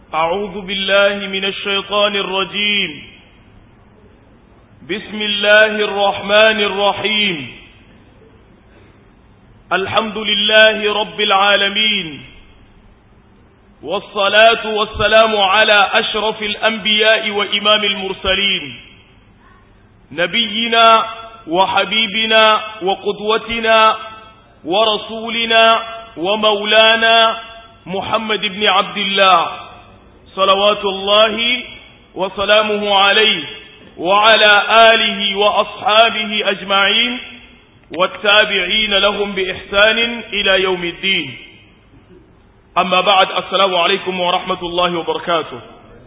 أعوذ بالله من الشيطان الرجيم بسم الله الرحمن الرحيم الحمد لله رب العالمين والصلاة والسلام على أشرف الأنبياء وإمام المرسلين نبينا وحبيبنا وقدوتنا ورسولنا ومولانا محمد بن عبد الله صلوات الله وسلامه عليه وعلى آله وأصحابه أجمعين والتابعين لهم بإحسان إلى يوم الدين أما بعد السلام عليكم ورحمة الله وبركاته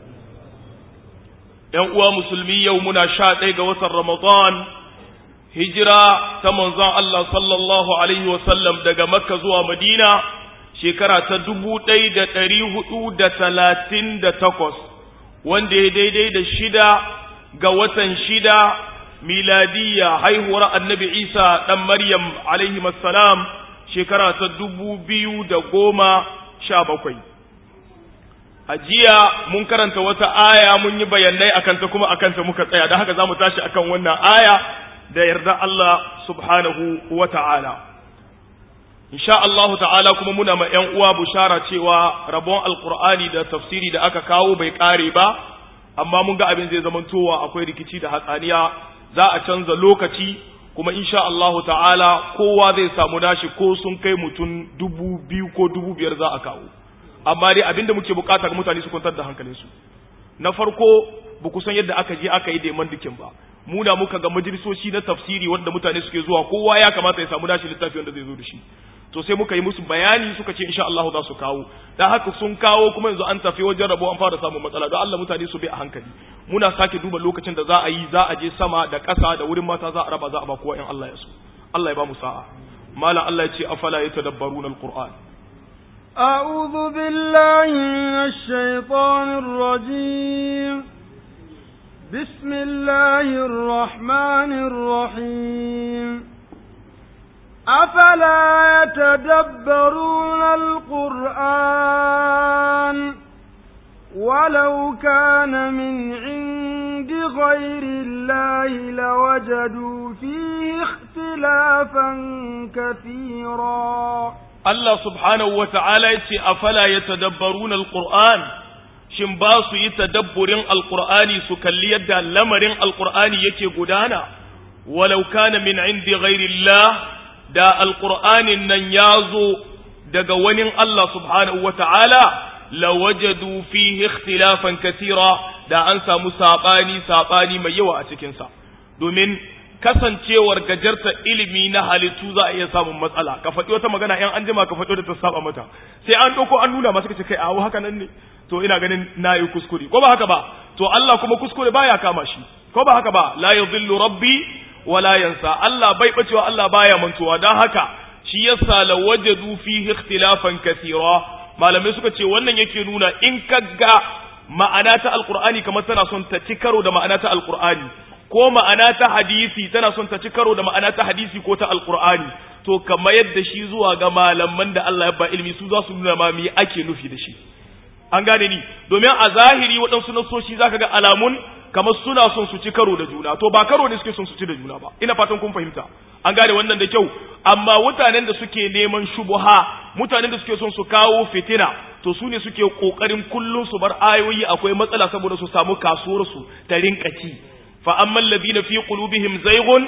يوم مسلمي يومنا شاد وسر رمضان hijira ta manzon Allah sallallahu Alaihi wasallam daga Makka zuwa Madina shekara ta dubu ɗaya da ɗari hudu da talatin da takwas wanda ya daidai da shida ga watan shida miladiyya haihuwar annabi Isa ɗan Maryam alaihi salam shekara ta dubu biyu da goma sha bakwai. A jiya mun karanta wata aya mun yi bayanai akanta kuma akanta muka tsaya, da haka za mu tashi akan wannan aya da yarda Allah subhanahu wa ta'ala. Insha Allahu ta'ala kuma muna ma ‘yan uwa bushara cewa rabon Alƙur'ani da tafsiri da aka kawo bai ƙare ba, amma mun ga abin zai zamantowa akwai rikici da hatsaniya za a canza lokaci kuma insha Allahu ta'ala kowa zai samu nashi ko sun kai mutum dubu biyu ko dubu biyar za a kawo. Amma dai abin da muke bukata ga mutane su kwantar da hankalinsu. Na farko, ba ku san yadda aka je aka yi da dikin ba. mu da muka ga majalisoci na tafsiri wanda mutane suke zuwa kowa ya kamata ya samu nashi littafi wanda zai zo da shi to sai muka yi musu bayani suka ce insha Allah za su kawo dan haka sun kawo kuma yanzu an tafi wajen rabo an fara samun matsala don Allah mutane su bi a hankali muna sake duba lokacin da za a yi za a je sama da ƙasa da wurin mata za a raba za a ba kowa in Allah ya so Allah ya ba mu sa'a malam Allah ya ce afala yatadabbaruna alquran أعوذ بالله من الشيطان الرجيم بسم الله الرحمن الرحيم أفلا يتدبرون القرآن ولو كان من عند غير الله لوجدوا فيه اختلافا كثيرا الله سبحانه وتعالى أفلا يتدبرون القرآن shin ba su yi tadabburin alkur'ani su kalli yadda lamarin alkur'ani yake gudana walau kana min indi ghairillah da alkur'anin nan ya zo daga wani Allah subhanahu wata'ala lawajadu fihi ikhtilafan kathira da an samu sabani sabani mai yawa a cikin sa domin kasancewar gajarta ilimi na halittu za a iya samun matsala ka faɗi wata magana yan an jima ka faɗi da ta saba mata sai an ɗauko an nuna masu kace kai a haka nan ne to ina ganin na yi kuskure ko ba haka ba to Allah kuma kuskure baya kama shi ko ba haka ba la yadhillu rabbi wa la yansa Allah bai bacewa Allah baya mantuwa dan haka shi yasa la wajadu fihi ikhtilafan kathira malamai suka ce wannan yake nuna in ka ga ma'ana ta alqur'ani kamar tana son ta ci karo da ma'ana ta alqur'ani ko ma'ana ta hadisi tana son ta ci karo da ma'ana ta hadisi ko ta alqur'ani to kamar yadda shi zuwa ga malaman da Allah ya ba ilimi su za su nuna ma me ake nufi da shi an gane ni domin a zahiri waɗansu nasoshi zaka ga alamun kamar suna son su ci karo da juna to ba karo ne suke son su ci da juna ba ina fatan kun fahimta an gane wannan da kyau amma mutanen da suke neman shubuha mutanen da suke son su kawo fitina to su ne suke kokarin kullum su bar ayoyi akwai matsala saboda su samu kasuwar su ta rinka ci fa ammal ladina fi qulubihim zayghun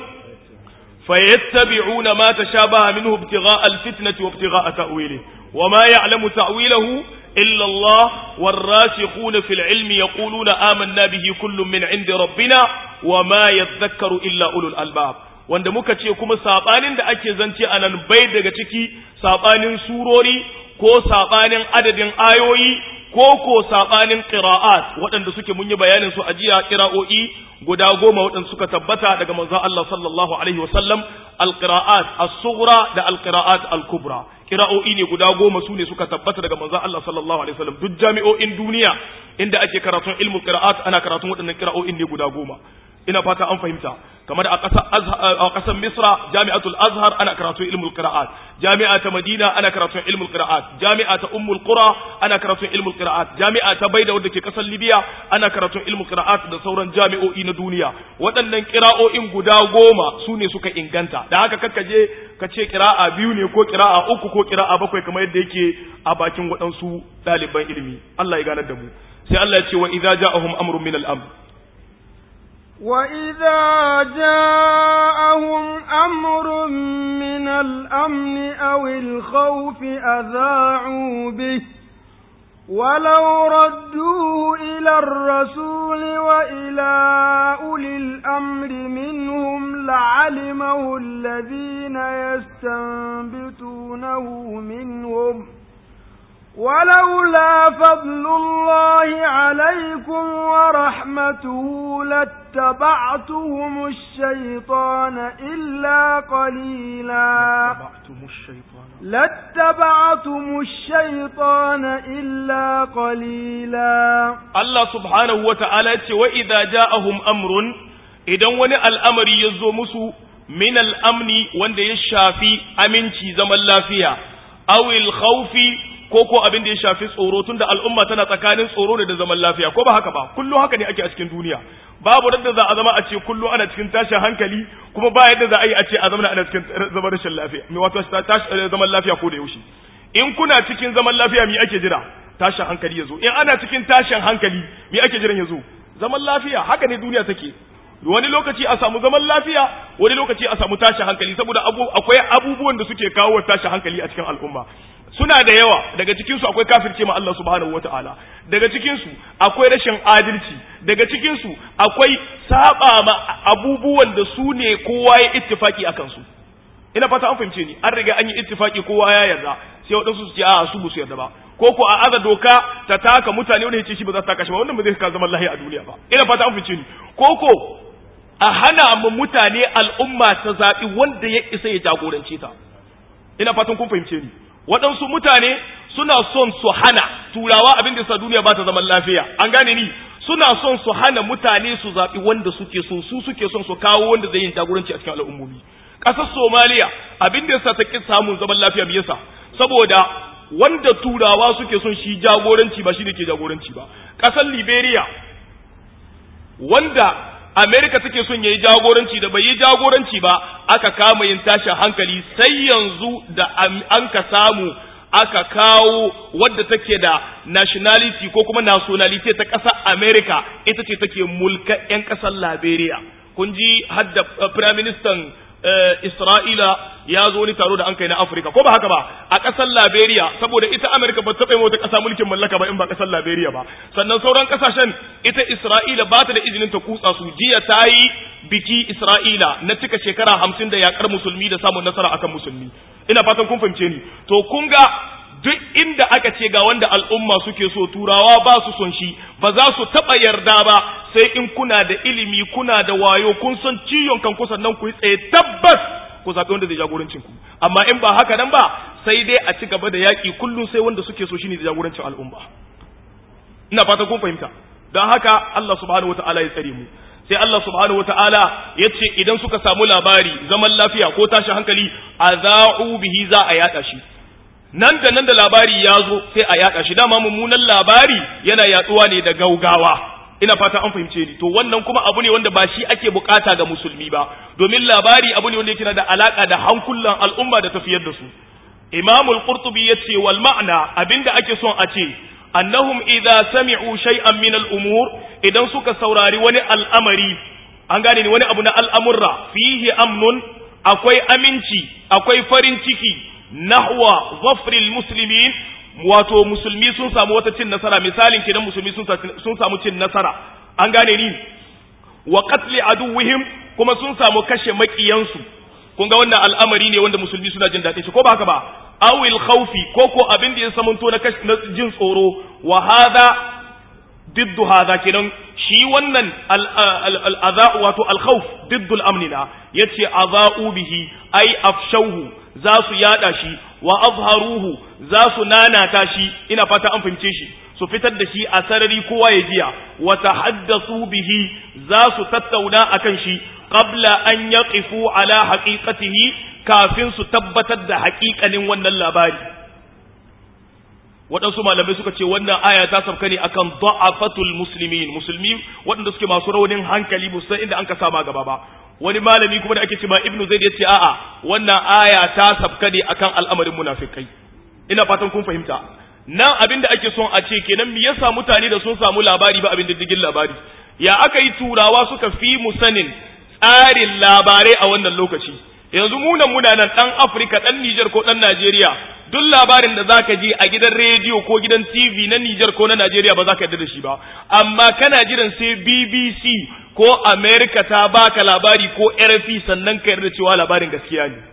fayattabi'una ma tashabaha minhu ibtigha'a alfitnati wa ibtigha'a ta'wilihi وما يعلم تأويله إلا الله والراسخون في العلم يقولون آمنا به كل من عند ربنا وما يذكر إلا أولو الألباب wanda muka ce kuma sabanin da ake zance a nan bai daga ciki sabanin surori ko sabanin adadin ayoyi ko ko sabanin qira'at waɗanda suke mun yi bayanin su a jiya qira'o'i guda goma waɗanda suka tabbata daga manzon Allah sallallahu alaihi wasallam alqira'at as-sughra da alqira'at al-kubra qira'o'i ne guda goma su ne suka tabbata daga manzon Allah sallallahu alaihi wasallam duk jami'o'in duniya inda ake karatun ilmul qira'at ana karatun waɗannan qira'o'in ne guda goma ina fata an fahimta kamar a ƙasar a ƙasar Misra Jami'atul Azhar ana karatun ilmul qira'at jami'a ta Madina ana karatun ilmul qira'at jami'a ta Ummul Qura ana karatun ilmul qira'at jami'a ta Baida wadda ke ƙasar Libya ana karatun ilmul qira'at da sauran jami'o'i na duniya waɗannan qira'o'in guda goma su ne suka inganta da haka kakka je ka ce qira'a biyu ne ko qira'a uku ko qira'a bakwai kamar yadda yake a bakin waɗansu ɗaliban ilimi Allah ya ganar da mu sai Allah ya ce wa idza ja'ahum amrun min al-amr وإذا جاءهم أمر من الأمن أو الخوف أذاعوا به ولو ردوه إلى الرسول وإلى أولي الأمر منهم لعلمه الذين يستنبتونه منهم ولولا فضل الله عليكم ورحمته لاتبعتهم الشيطان إلا قليلا لاتبعتم الشيطان إلا قليلا الله سبحانه وتعالى وإذا جاءهم أمر إذا وني الأمر يزو مسو من الأمن وند يشافي أمنتي زمن لا فيها أو الخوف ko ko abin da ya shafi tsoro tunda al'umma tana tsakanin tsoro ne da zaman lafiya ko ba haka ba kullum haka ne ake a cikin duniya babu da za a zama a ce kullum ana cikin tashin hankali kuma ba yadda za a yi a ce a zama ana cikin zaman rashin lafiya mai wato zaman lafiya ko da yaushe in kuna cikin zaman lafiya me ake jira tashin hankali ya zo in ana cikin tashin hankali me ake jiran ya zo zaman lafiya haka ne duniya take wani lokaci a samu zaman lafiya wani lokaci a samu tashin hankali saboda akwai abubuwan da suke kawo tashin hankali a cikin al'umma suna da yawa daga cikinsu akwai kafirce ma Allah subhanahu wata'ala daga cikinsu akwai rashin adalci daga cikinsu akwai saba ma abubuwan da su ne kowa ya ittifaki akan su ina fata an fahimce ni an riga an yi ittifaki kowa ya yarda sai wadansu su ce a su ba su yarda ba ko ko a aza doka ta taka mutane wanda ya ce shi ba za ta taka shi ba wannan ba zai ka zaman lahiya a duniya ba ina fata an fahimce ni ko ko a hana mu mutane al'umma ta zaɓi wanda ya isa ya jagorance ta ina fatan kun fahimce ni waɗansu mutane suna son su hana turawa abin da sa duniya ba ta zaman lafiya an gane ni suna son su hana mutane su zaɓi wanda suke so su suke son su kawo wanda zai yin jagoranci a cikin al'ummomi ƙasar somaliya abin da sa ta ƙi samun zaman lafiya me yasa saboda wanda turawa suke son shi jagoranci ba shi ne ke jagoranci ba ƙasar liberia wanda Amerika take son yayi jagoranci da bai yi jagoranci ba aka kama yin tashin hankali sai yanzu da an ka samu aka kawo wadda take da nationality ko kuma nationality ta ƙasar Amerika ita ce take mulka 'yan ƙasar Liberia kun ji hadda prime minister Isra'ila ya zo wani taro da an kai na Afirka ko ba haka ba a ƙasar Liberia saboda ita Amerika ba ta wata ƙasa mulkin mallaka ba in ba ƙasar Liberia ba sannan sauran ƙasashen ita Isra'ila ba ta da izinin ta kutsa su jiya ta yi biki Isra'ila na cika shekara hamsin da yakar musulmi da samun nasara akan musulmi ina fatan kun fahimce ni to kun ga duk inda aka ce ga wanda al'umma suke so turawa ba su son shi ba za su taɓa yarda ba sai in kuna da ilimi kuna da wayo kun san ciyon kan kusan nan ku yi tsaye tabbas ku zaɓi wanda zai jagorancin ku amma in ba haka nan ba sai dai a ci gaba da yaƙi kullum sai wanda suke so shine da jagorancin al'umma ina fata kun fahimta don haka Allah subhanahu wataala ya tsare mu sai Allah subhanahu wataala ya ce idan suka samu labari zaman lafiya ko tashi hankali azau bihi za a yaɗa shi nan da nan da labari ya zo sai a yaɗa shi dama mummunan labari yana yaɗuwa ne da gaugawa ina fata an fahimce ni to wannan kuma abu ne wanda ba shi ake bukata ga musulmi ba domin labari abu ne wanda yake da alaka da hankulan al'umma da tafiyar da su imam al-qurtubi yace wal ma'na abinda ake son a ce annahum idza sami'u shay'an min al-umur idan suka saurari wani al'amari an gane ni wani abu na al'amurra fihi amnun akwai aminci akwai farin ciki nahwa zafril muslimin wato musulmi sun samu wata cin nasara misalin kenan musulmi sun samu cin nasara an gane ni wa qatli aduwwihim kuma sun samu kashe makiyansu kun ga wannan al'amari ne wanda musulmi suna jin daɗin shi ko ba haka ba awil khawfi ko ko abin da ya samanto na na jin tsoro wa hada diddu hada kenan shi wannan al'adha wato al-khawf diddu al-amnina yace azau bihi ai afshauhu za su yada shi wa azharuhu za su nanata shi ina fata an fahimce shi su fitar da shi a sarari kowa ya jiya wa tahaddathu bihi za su tattauna akan shi qabla an yaqifu ala haqiqatihi kafin su tabbatar da haƙiƙanin wannan labari waɗansu malamai suka ce wannan aya ta sauka ne akan da'afatul muslimin musulmi waɗanda suke masu raunin hankali musan inda an ka sama gaba ba wani malami kuma da ake cewa ibnu zaid yace a'a wannan aya ta sauka ne akan al'amarin munafikai ina fatan kun fahimta nan abin da ake son a ce kenan me yasa mutane da sun samu labari ba abin diddigin labari ya aka yi turawa suka fi mu sanin tsarin labarai a wannan lokaci yanzu munan muna nan dan Afirka dan Niger ko dan Najeriya duk labarin da zaka ji a gidan rediyo ko gidan TV na Niger ko na Najeriya ba za ka yarda da shi ba amma kana jiran sai BBC ko America ta baka labari ko RFI sannan ka yarda cewa labarin gaskiya ne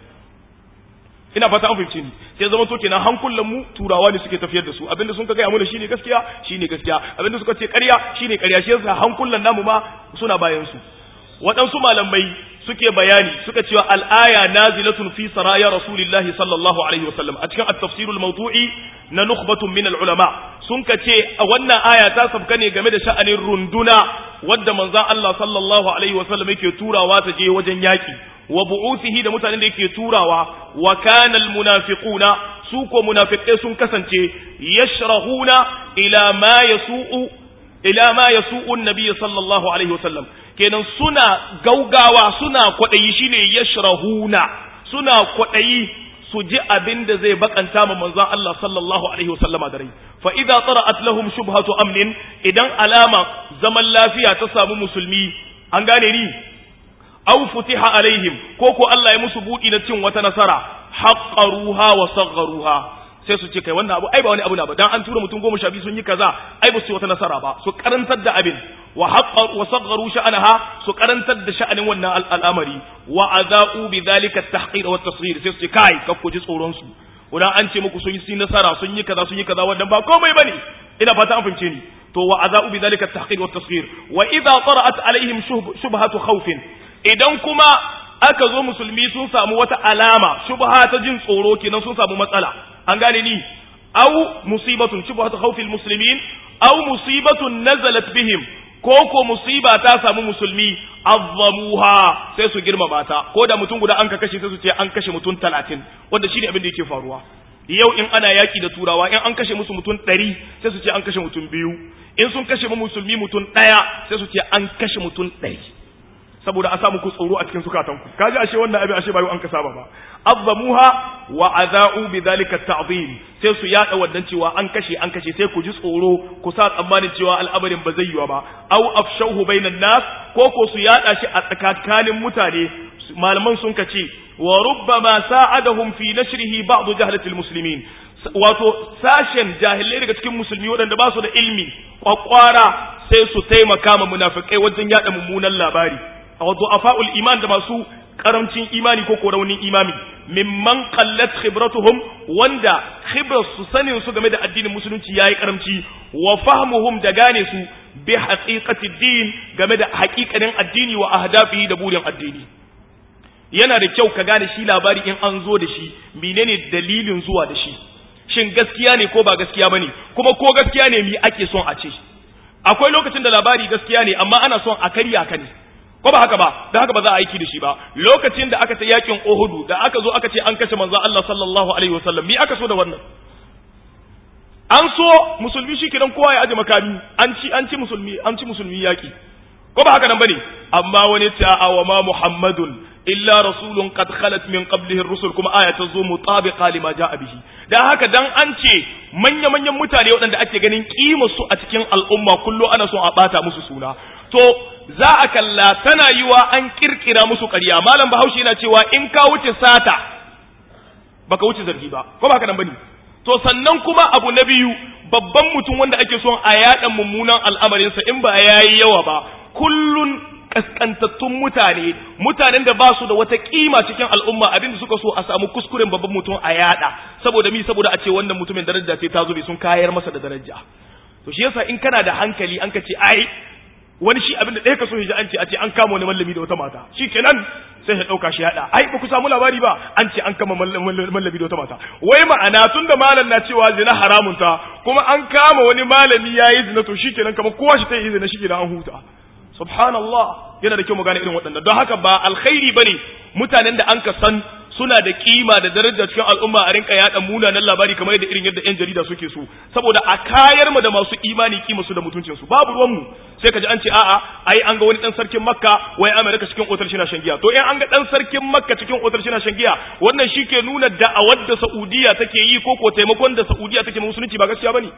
ina fata an fahimci ni sai zama to kenan hankulan mu turawa ne suke tafiyar da su abinda sun ka gaya mana shine gaskiya shine gaskiya abinda suka ce ƙarya shine ƙarya shi yasa hankulan namu ma suna bayan su waɗansu malamai suke bayani suka cewa al'aya nazilatun fi saraya rasulillahi sallallahu alaihi wasallam a cikin at-tafsirul mawdu'i na nukhbatun min al-ulama sun ka ce a wannan aya ta sabka ne game da sha'anin runduna wadda manzon Allah sallallahu alaihi wasallam yake turawa ta je wajen yaki wa bu'uthihi da mutanen da yake turawa wa kana al-munafiquna su ko munafiqai sun kasance yashrahuna ila ma yasu'u ila ma yasu'u an-nabiy sallallahu alaihi wasallam kenan suna gaugawa suna kwaɗayi shine yashrahuna suna kwaɗayi su ji abin da zai bakanta ma manzon Allah sallallahu alaihi wasallama da rai fa idza tara'at lahum shubhatu amnin idan alama zaman lafiya ta samu musulmi an gane ni aw futiha alaihim ko ko Allah ya musu budi na cin wata nasara haqqaruha wa sagharuha sai su ce kai wannan abu ai ba wani abu na ba dan an tura mutum goma sha biyu sun yi kaza ai ba su yi wata nasara ba su karantar da abin wa haqqar wa sagharu sha'anaha su karantar da sha'anin wannan al'amari wa azau bi dhalika at-tahqir wa at-tasghir sai su ce kai ka ku ji tsoron su wannan an ce muku sun yi nasara sun yi kaza sun yi kaza wannan ba komai bane ina fata an fahimce ni to wa azau bi dhalika at-tahqir wa at-tasghir wa idha tara'at alaihim shubhatu khawfin idan kuma aka zo musulmi sun samu wata alama shubha ta jin tsoro kenan sun samu matsala an gane ni aw musibatun shubhatu khawfil muslimin aw musibatun nazalat bihim ko ko musiba ta samu musulmi azzamuha sai su girmama ta ko da mutum guda an ka kashe sai su ce an kashe mutum 30 wanda shine abin da yake faruwa yau in ana yaki da turawa in an kashe musu mutum 100 sai su ce an kashe mutum biyu in sun kashe musulmi mutum ɗaya sai su ce an kashe mutum 100 saboda a sa muku tsoro a cikin sukatanku kaji ashe wannan abin ashe bayu an ka saba ba azzamuha wa azau bidhalika ta'zim sai su yada wannan cewa an kashe an kashe sai ku ji tsoro ku sa tsammanin cewa al'amarin ba zai yiwa ba aw afshahu bainan nas ko ko su yada shi a tsakanin mutane malaman sun kace wa rubbama sa'adahum fi nashrihi ba'd jahlatil muslimin wato sashen jahilai daga cikin musulmi waɗanda ba su da ilmi kwakwara sai su taimaka ma munafikai wajen yada mummunan labari a du'afa'ul iman da masu karamcin imani ko raunin imami mimman qallat khibratuhum wanda khibrar su sanin su game da addinin musulunci yayi karamci wa fahmuhum da gane su bi haqiqati din game da haƙiƙanin addini wa ahdafihi da burin addini yana da kyau ka gane shi labari in an zo da shi menene dalilin zuwa da shi shin gaskiya ne ko ba gaskiya bane kuma ko gaskiya ne mi ake son a ce akwai lokacin da labari gaskiya ne amma ana son a karya ka ne ko ba haka ba da haka ba za a aiki da shi ba lokacin da aka ta yakin Uhudu da aka zo aka ce an kashe manzo Allah sallallahu alaihi wasallam mi aka so da wannan an so musulmi shi kidan kowa ya aje makami an ci an ci musulmi an ci musulmi yaki ko ba haka nan bane amma wani ta awa ma muhammadun illa rasulun qad khalat min qablihi ar-rusul kuma aya ta zo mutabiqa lima jaa bihi dan haka dan an ce manya manyan mutane waɗanda ake ganin kima su a cikin al'umma kullu ana so a bata musu suna to za a kalla tana yiwa an kirkira musu ƙarya malam bahaushe yana cewa in ka wuce sata baka wuce zargi ba ko ba haka nan bane to sannan kuma abu na biyu babban mutum wanda ake son a yaɗa mummunan al'amarinsa in ba yayi yawa ba kullun kaskantattun mutane mutanen da ba su da wata kima cikin al'umma abinda suka so a samu kuskuren babban mutum a yada saboda mi saboda a ce wannan mutumin daraja ce ta zube sun kayar masa da daraja to shi yasa in kana da hankali an ka ce ai wani shi abin da ɗaya ka so ya ji an ce a ce an kama wani mallami da wata mata shi kenan sai ya ɗauka shi yaɗa ai ba ku samu labari ba an ce an kama mallami da wata mata wai ma'ana tun da malam na cewa zina haramun ta kuma an kama wani malami ya yi zina to shi kenan kamar kowa shi ta yi zina shi kenan an huta subhanallah yana da kyau mu gane irin waɗannan don haka ba alkhairi bane mutanen da an ka san suna da kima da daraja cikin al'umma a rinka yada munanan labari kamar yadda irin yadda yan jarida suke so saboda a kayar mu da masu imani kima su da mutuncin su babu ruwan mu sai kaji an ce a'a ai an ga wani dan sarkin makka wai amerika cikin otar shi na shan giya to in an ga dan sarkin makka cikin otar shi na shan giya wannan shike nuna da'awar da saudiya take yi ko ko taimakon da saudiya take musulunci ba gaskiya bane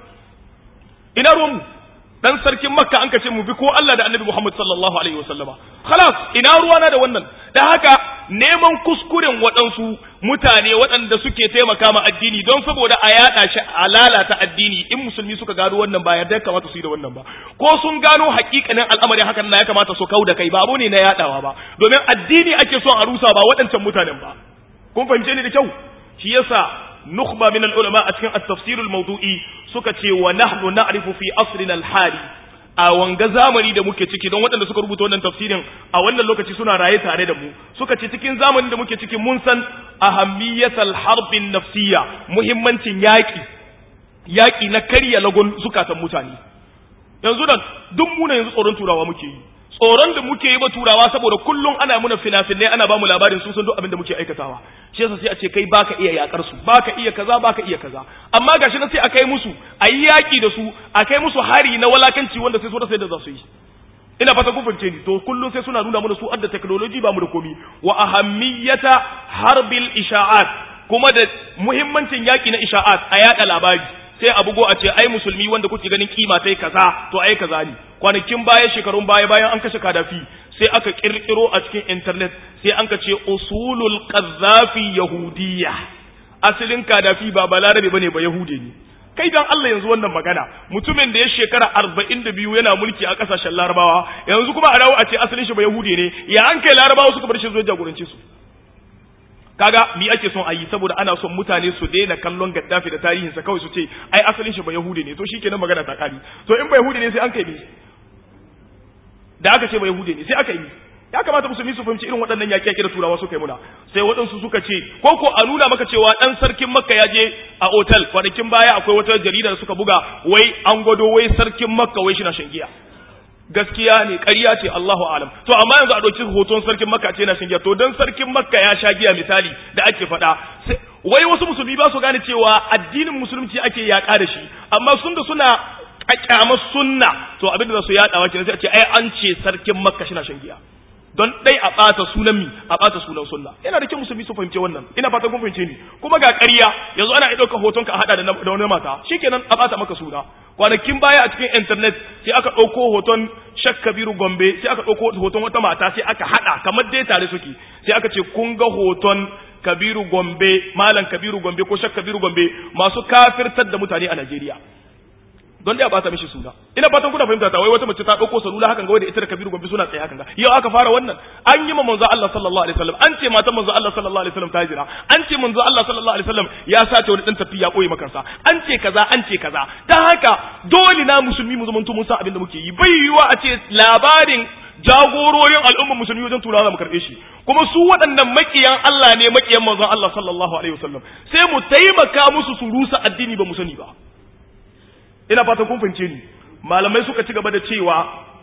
ina ruwan mu dan sarkin makka an kace mu bi ko Allah da annabi Muhammad sallallahu alaihi wasallama khalas ina ruwana da wannan dan haka neman kuskuren waɗansu mutane waɗanda suke taimaka ma addini don saboda a yaɗa shi a lalata addini in musulmi suka gano wannan ba yarda kamata su yi da wannan ba ko sun gano hakikanin al'amarin hakan na ya kamata su kau da kai ba abu ne na yaɗawa ba domin addini ake son a rusa ba waɗancan mutanen ba kun fahimce ni da kyau shi yasa nukhba min al-ulama a cikin at-tafsir al-mawdu'i suka ce wa nahnu na'rifu fi asrina al-hali a wanga zamani da muke ciki don waɗanda suka rubuta wannan tafsirin a wannan lokaci suna raye tare da mu suka ce cikin zamanin da muke ciki mun san ahammiyatal harbin nafsiyya muhimmancin yaƙi yaƙi na karya lagon zukatan mutane yanzu da duk muna yanzu tsoron turawa muke yi tsoron da muke yi ba turawa saboda kullum ana muna fina-finai ana ba mu labarin sun san duk abin da muke aikatawa shi yasa sai a ce kai baka iya yakar su baka iya kaza baka iya kaza amma gashi na sai a kai musu a yi yaki da su a kai musu hari na walakanci wanda sai so da sai da za su yi ina fata kun fahimce ni to kullum sai suna nuna mana su adda technology ba mu da komi wa ahammiyata harbil isha'at kuma da muhimmancin yaki na isha'at a yada labari sai a bugo a ce ai musulmi wanda kuke ganin kima tai kaza to ai kaza ne kwanakin baya shekarun baya bayan an kashe kadafi sai aka kirkiro a cikin internet sai an ka ce usulul qadhafi yahudiyya asalin kadafi ba balarabe bane ba yahude ne kai dan Allah yanzu wannan magana mutumin da ya shekara 42 yana mulki a kasashen larabawa yanzu kuma a dawo a ce asalin shi ba yahude ne ya an kai larabawa suka bar shi zuwa jagorance su kaga mi ake son ayi saboda ana son mutane su daina kallon gaddafi da tarihinsa kawai su ce ai asalin shi ba yahudi ne to shikenan magana ta kari to in ba yahudi ne sai an kai mi da aka ce ba yahudi ne sai aka yi ya kamata musulmi su fahimci irin waɗannan yaƙi da turawa suka yi muna sai waɗansu suka ce ko ko a nuna maka cewa ɗan sarkin makka ya je a otal kwanakin baya akwai wata jarida da suka buga wai an gwado wai sarkin makka wai shi na shan giya gaskiya ne ƙarya ce Allahu alam to amma yanzu a ɗauki hoton sarkin makka ce na shan giya to dan sarkin makka ya sha giya misali da ake faɗa wai wasu musulmi ba su gane cewa addinin musulunci ake yaƙa da shi amma sun da suna kyamar sunna to abin da za su yaɗawa kenan sai a ce ai an ce sarkin makka shi na shan giya don dai a ɓata sunan mi a ɓata sunan sunna yana da kyau musulmi su fahimce wannan ina fatan kun fahimce ni kuma ga ƙarya yanzu ana iya ɗaukar hoton ka a haɗa da wani mata shikenan a ɓata maka suna kwanakin baya a cikin internet sai aka ɗauko hoton shak kabiru gombe sai aka ɗauko hoton wata mata sai aka haɗa kamar dai tare suke sai aka ce kun ga hoton kabiru gombe malam kabiru gombe ko shak kabiru gombe masu kafirtar da mutane a najeriya don dai a bata mishi suna ina fatan kuna fahimta ta wai wata mace ta dauko salula hakan ga wanda ita da kabiru gombe suna tsaye hakan ga yau aka fara wannan an yi ma manzo Allah sallallahu alaihi wasallam an ce matan manzo Allah sallallahu alaihi wasallam ta jira an ce manzo Allah sallallahu alaihi wasallam ya sace wani dan tafi ya koyi makansa an ce kaza an ce kaza dan haka dole na musulmi mu zamanto mun san abin da muke yi bai yiwa a ce labarin jagororin al'ummar musulmi wajen turawa mu karbe shi kuma su waɗannan makiyan Allah ne makiyan manzon Allah sallallahu alaihi wasallam sai mu taimaka musu su rusa addini ba mu sani ba ina fatan kun fahimce ni malamai suka ci gaba da cewa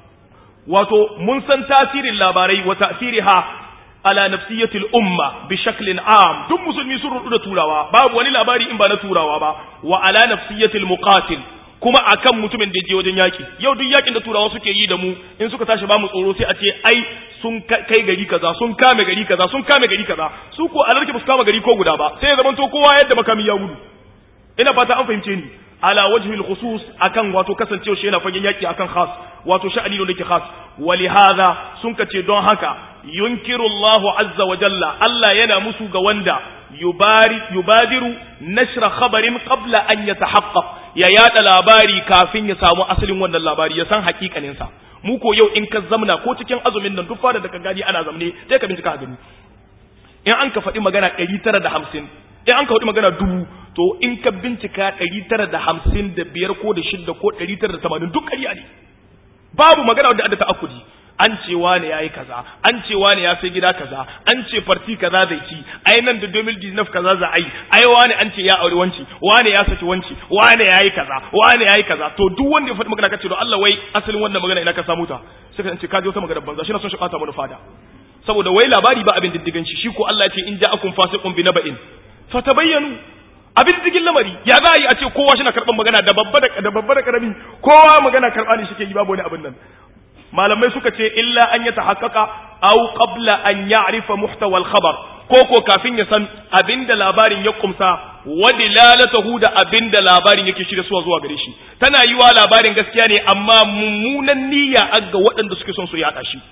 wato mun san tasirin labarai wa ta'siriha ala nafsiyatil umma bi shaklin am duk musulmi sun rudu da turawa babu wani labari in ba na turawa ba wa ala nafsiyatil muqatil kuma akan mutumin da je wajen yaki yau duk yakin da turawa suke yi da mu in suka tashi ba mu tsoro sai a ce ai sun kai gari kaza sun kame gari kaza sun kame gari kaza su ko alarki ba su kama gari ko guda ba sai ya zamanto kowa yadda makami ya gudu ina fata an fahimce ni ala wajhi al-khusus akan wato kasancewa shi yana fagen yaki akan khas wato sha'ani ne yake khas wali hadha sun kace don haka yunkiru Allahu azza wa jalla Allah yana musu ga wanda yubari yubadiru nashra khabarin qabla an yatahaqqaq ya yada labari kafin ya samu asalin wannan labari ya san hakikanin sa mu ko yau in ka zamna ko cikin azumin nan duk fara da ka gani ana zamne sai ka bincika gani in an ka faɗi magana 950 in an ka faɗi magana dubu to in ka bincika ɗari tara da hamsin da biyar ko da shidda ko ɗari tara da tamanin duk ƙarya ne babu magana wadda adda ta'akkudi an ce wane ya yi kaza an ce wane ya sai gida kaza an ce farti kaza zai ci ai nan da 2019 kaza za a yi ai wane an ce ya aure wanci wane ya saki wanci wane ya yi kaza wane ya yi kaza to duk wanda ya faɗi magana kace to Allah wai wai asalin wannan magana ina ka samu ta sai ka ce ka je wata magana banza shi na son shi ɓata mana fada saboda wai labari ba abin diddigan shi shi ko Allah ya ce in ja'akum fasiqun bi naba'in fatabayyanu abin diddigin lamari ya za a yi a ce kowa shi na karɓar magana da babba da babba da karami kowa magana karɓa ne shike yi babu wani abin nan malamai suka ce illa an ya tahaqqaqa aw qabla an ya'rifa muhtawa al-khabar ko ko kafin ya san abinda labarin ya kumsa wa dilalatahu da abinda labarin yake shirya suwa zuwa gare shi tana yiwa labarin gaskiya ne amma mummunan niyya ga waɗanda suke son su yaɗa shi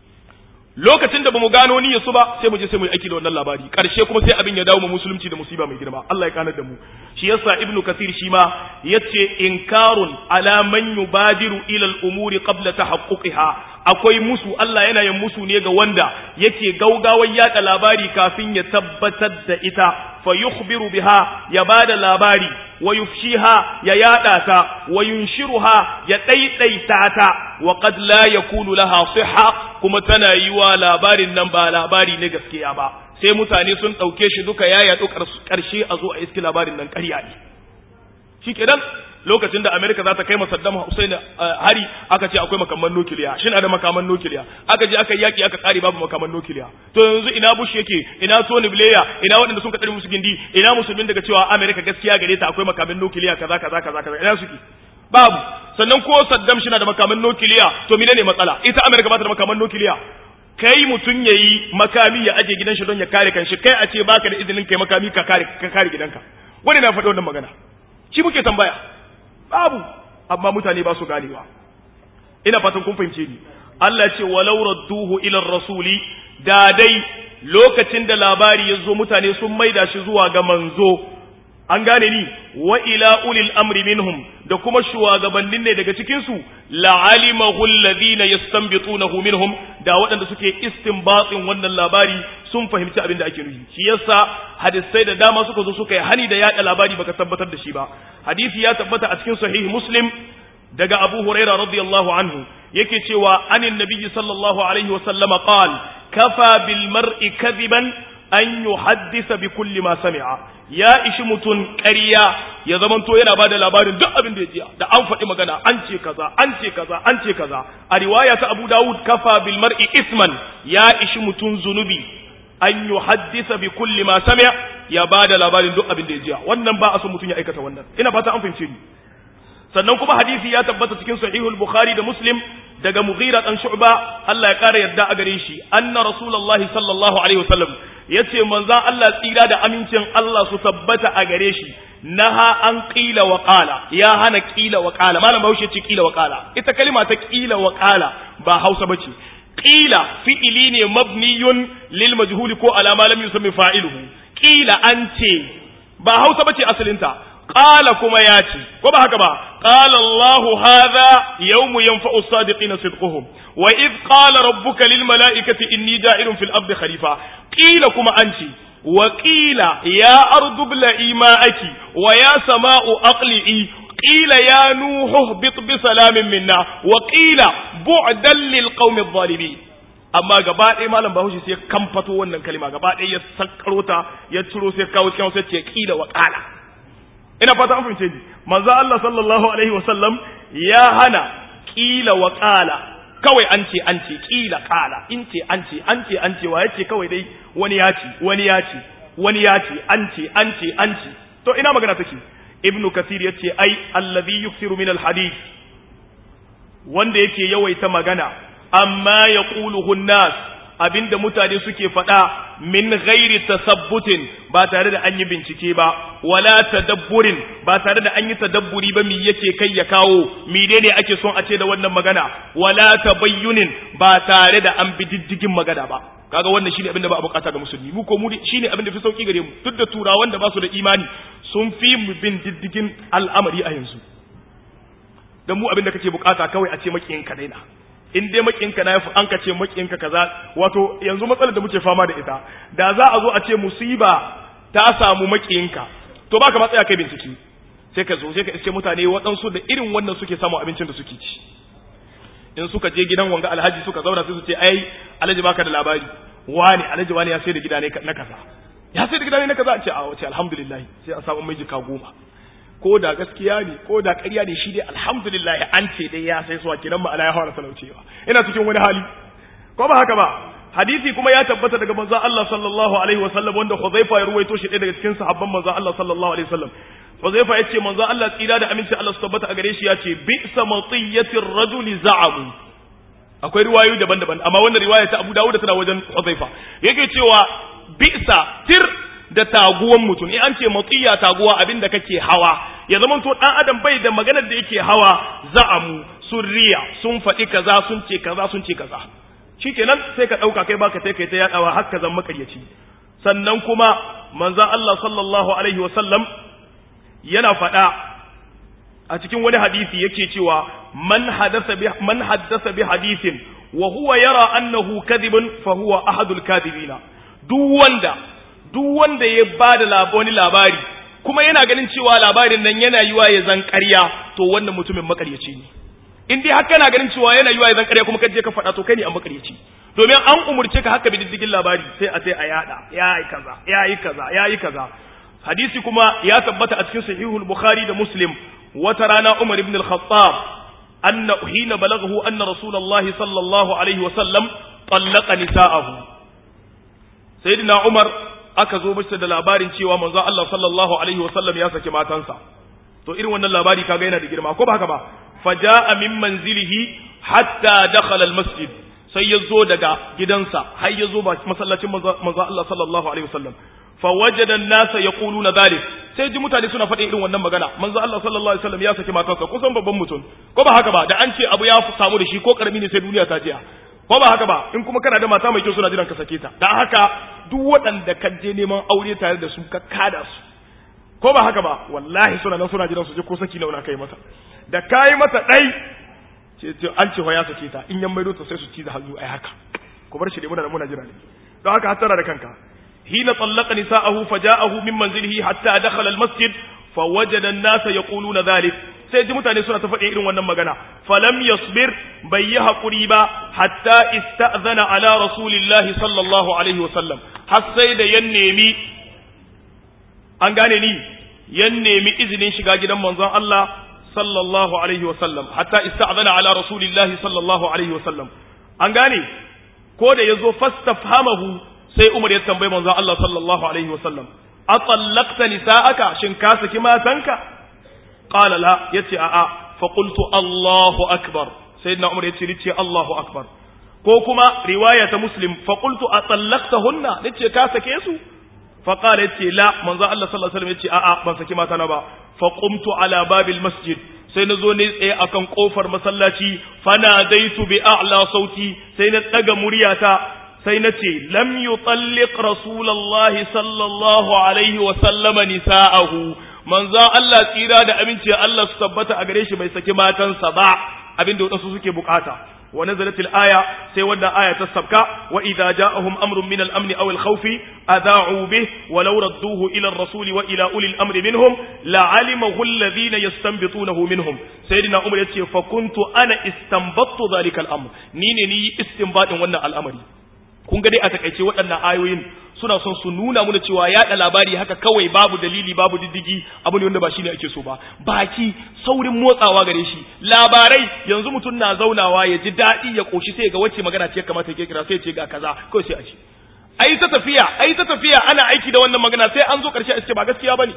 lokacin da bamu gano niyyar su ba sai mu je sai mu yi aiki da wannan labari karshe kuma sai abin ya dawo mu musulunci da musiba mai girma Allah ya kanar da mu shi yasa ibnu kathir shi ma yace inkarun ala man yubadiru ila al-umuri qabla tahaqquqiha akwai musu Allah yana yin musu ne ga wanda yake gaugawar yada labari kafin ya tabbatar da ita fa yukhbiru biha ya bada labari wa yufshiha ya yada ta wa yunshiruha ya daidaita ta wa qad la yakunu laha sihha kuma tana yiwa labarin nan ba labari ne gaskiya ba sai mutane sun dauke shi duka ya yadu karshe a zo a iski labarin nan ƙarya ne shikenan lokacin da Amerika za ta kai Saddam Hussein hari aka ce akwai makaman nukiliya shin da makaman nukiliya aka je aka yaki aka kare babu makaman nukiliya to yanzu ina Bush yake ina Tony Blair ina waɗanda sun kadari musu gindi ina musulmin daga cewa Amerika gaskiya gare ta akwai makaman nukiliya kaza kaza kaza kaza ina suke babu sannan ko Saddam shi na da makaman nukiliya to menene matsala ita Amerika ba ta da makaman nukiliya kai mutum yayi makami ya aje gidan shi don ya kare kanshi kai a ce baka da izinin kai makami ka kare ka kare gidanka wani na faɗi wannan magana shi muke tambaya babu amma mutane ba su ganewa ina fatan kun fahimce ni Allah ce walau radduhu ila rasuli da dai lokacin da labari ya zo mutane sun maida shi zuwa ga manzo an gane ni wa ila ulil amri minhum da kuma shugabannin ne daga cikin su la'alimahu alladhina yastanbitunahu minhum da waɗanda suke istinbatin wannan labari sun fahimci abin da ake nufi shi yasa hadisai da dama suka zo suka yi hani da yada labari baka tabbatar da shi ba hadisi ya tabbata a cikin sahih muslim daga abu huraira radiyallahu anhu yake cewa anin nabiyyi sallallahu alaihi wa sallama qal kafa bil mar'i kadiban an yuhaddisa bi kulli ma sami'a ya ishi mutun ƙarya ya zamanto yana bada labarin duk abin da ya ji da an faɗi magana an ce kaza an ce kaza an ce kaza a riwaya ta Abu Dawud kafa bil mar'i isman ya ishi mutun zunubi an yuhaddisa bi kulli ma sami'a ya bada labarin duk abin da ya ji wannan ba a so mutun ya aikata wannan ina fata an fahimce ni sannan kuma hadisi ya tabbata cikin sahihul bukhari da muslim daga mughira dan shu'ba Allah ya kara yarda a gare shi anna rasulullahi sallallahu alaihi wasallam yace manzon Allah tsira da amincin Allah su tabbata a gare shi naha an qila wa qala ya hana qila wa qala malam Bahaushe ce qila wa qala ita kalima ta qila wa qala ba Hausa bace qila fi'ili ne mabniyun lil majhuli ko ala ma lam yusammi fa'iluhu qila an ce ba Hausa bace asalinta qala kuma ya ce ko ba haka ba qala Allah hadha yawmu yanfa'u as-sadiqina sidquhum wa id qala rabbuka lil mala'ikati inni ja'ilun fil ardi khalifa qila kuma an ce wa qila ya ardu bla'i ma'aki wa ya sama'u aqli'i qila ya nuhu bit bi salamin minna wa qila bu'dan lil qaumi adh-dhalimin amma gaba ɗaya malam bahaushe sai ya kamfato wannan kalima gaba ɗaya ya sakkaro ta ya ciro sai kawo cikin sai ce qila wa qala ina fata an fahimce ni manzo Allah sallallahu alaihi wasallam ya hana kila wa qala kawai an ce an ce kila qala in ce an ce an ce an ce wa yace kawai dai wani ya ce wani ya ce wani ya ce an ce an ce an ce to ina magana take ibnu kasir yace ai allazi yuksiru min alhadith wanda yake yawaita magana amma yaquluhu an-nas abinda mutane suke faɗa min ghairi tasabbutin ba tare da an yi bincike ba wala tadabburin ba tare da an yi tadabburi ba mi yake kai ya kawo menene ake son a ce da wannan magana wala tabayyunin ba tare da an bi diddigin magana ba kaga wannan shine abin da ba a bukata ga musulmi mu ko mu shine abin da fi sauki gare mu duk da turawan da ba su da imani sun fi mu bin diddigin al'amari a yanzu dan mu abin da kake bukata kawai a ce makiyin ka daina in dai makinka na an ka ce makinka kaza wato yanzu matsalar da muke fama da ita da za a zo a ce musiba ta samu makinka to baka ma tsaya kai bincike sai ka zo sai ka iske mutane waɗansu da irin wannan suke samu abincin da suke ci in suka je gidan wanga alhaji suka zauna sai su ce ai alhaji baka da labari wani alhaji wani ya sai da gida ne na kaza ya sai da gida ne na kaza a ce a wace alhamdulillah sai a samu mai jika goma ko da gaskiya ne ko da ƙarya ne shi dai alhamdulillah an ce dai ya sai suwa kenan ma'ana ya fara talaucewa ina cikin wani hali ko ba haka ba hadisi kuma ya tabbata daga manzo Allah sallallahu alaihi wasallam wanda Huzaifa ya ruwaito shi daga cikin sahabban manzo Allah sallallahu alaihi wasallam Huzaifa yace manzo Allah tsira da aminci Allah su tabbata a gare shi yace bi'sa matiyatir rajuli za'amu akwai riwayoyi daban-daban amma wannan riwaya ta Abu Dawud tana wajen Huzaifa yake cewa bi'sa tir da taguwan mutum in an ce matsiya taguwa abin da kake hawa ya zama to dan adam bai da maganar da yake hawa za'amu sun riya sun faɗi kaza sun ce kaza sun ce kaza shikenan sai ka ɗauka kai baka sai kai ta yaɗawa har ka zama makaryaci sannan kuma manzon Allah sallallahu alaihi wasallam yana faɗa a cikin wani hadisi yake cewa man haddasa bi man haddasa bi hadithin wa huwa yara annahu kadhibun fa huwa ahadul kadhibina duk wanda duk wanda ya ba da wani labari kuma yana ganin cewa labarin nan yana yiwa ya zan ƙarya to wannan mutumin makaryaci ne in dai haka na ganin cewa yana yiwa ya zan ƙarya kuma kaje ka faɗa to kai ne an makaryaci domin an umurce ka haka bididdigin labari sai a sai a yada ya yi kaza ya yi kaza ya yi kaza hadisi kuma ya tabbata a cikin sahihul bukhari da muslim wata rana umar ibn al-khattab anna hina balaghahu anna rasulullahi sallallahu alaihi wa sallam طلق نساءه sayyidina umar aka zo masa da labarin cewa manzo Allah sallallahu alaihi wasallam ya saki matansa to irin wannan labari kaga yana da girma ko ba haka ba faja'a min manzilihi hatta dakhala almasjid sai ya zo daga gidansa har ya zo ba masallacin manzo Allah sallallahu alaihi wasallam fawajada an-nasa yaquluna dhalik sai ji mutane suna faɗin irin wannan magana manzo Allah sallallahu alaihi wasallam ya saki matansa kusan babban mutum ko ba haka ba da an ce abu ya samu da shi ko karami ne sai duniya ta jiya ko ba haka ba in kuma kana da mata mai kyau suna jiran ka sake ta dan haka duk waɗanda ka je neman aure tare da su ka kada su ko ba haka ba wallahi suna nan suna jiran su je ko saki nauna kai mata da kai mata dai ce ce an ce ya sake ta in yan maido ta sai su ci da hannu ai haka ku bar shi da muna muna jira ne don haka hattara da kanka hina tallaqa nisa'ahu faja'ahu min manzilihi hatta dakhala al-masjid fawajada an-nasa yaquluna dhalik sai ji mutane suna ta faɗi irin wannan magana falam yasbir bai yi haƙuri ba hatta ista'zana ala rasulillahi sallallahu alaihi wasallam har sai da yan nemi an gane ni yan nemi izinin shiga gidan manzon Allah sallallahu alaihi wasallam hatta ista'zana ala rasulillahi sallallahu alaihi wasallam an gane ko da yazo fastafhamahu sai Umar ya tambaye manzon Allah sallallahu alaihi wasallam atallaqta nisa'aka shin ka saki matanka qala la yace a'a fa qultu Allahu akbar sayyidina Umar yace nace Allahu akbar ko kuma riwaya ta Muslim fa qultu atallaqtahunna nace ka sake su fa qala yace la manzo Allah sallallahu alaihi wasallam yace a'a ban saki mata na ba fa qumtu ala babil masjid sai na zo ne tsaye akan kofar masallaci fana daitu bi a'la sauti sai na daga muryata sai na ce lam yutalliq rasulullahi sallallahu alaihi wa sallama nisa'ahu manzo Allah tsira da aminci Allah su tabbata a gare shi bai saki matansa ba abinda wadansu suke bukata wa nazalatil aya sai wannan aya ta sabka wa idza ja'ahum amrun min al-amn aw al-khawf adha'u bih wa law radduhu ila ar-rasul wa ila uli al-amr minhum la'alimahu alladhina yastanbitunahu minhum sayyidina umar yace fa kuntu ana istanbattu dhalika al-amr ni ne ni istinbatin wannan al'amari kun ga dai a takaice waɗannan ayoyin suna son su nuna mana cewa yaɗa labari haka kawai babu dalili babu diddigi abu ne wanda ba shine ake so ba baki saurin motsawa gare shi labarai yanzu mutum na zaunawa ya ji daɗi ya koshi sai ga wacce magana ce kamata ya kira sai ya ce ga kaza kawai sai a ce ai ta tafiya ai ta tafiya ana aiki da wannan magana sai an zo ƙarshe a ce ba gaskiya bane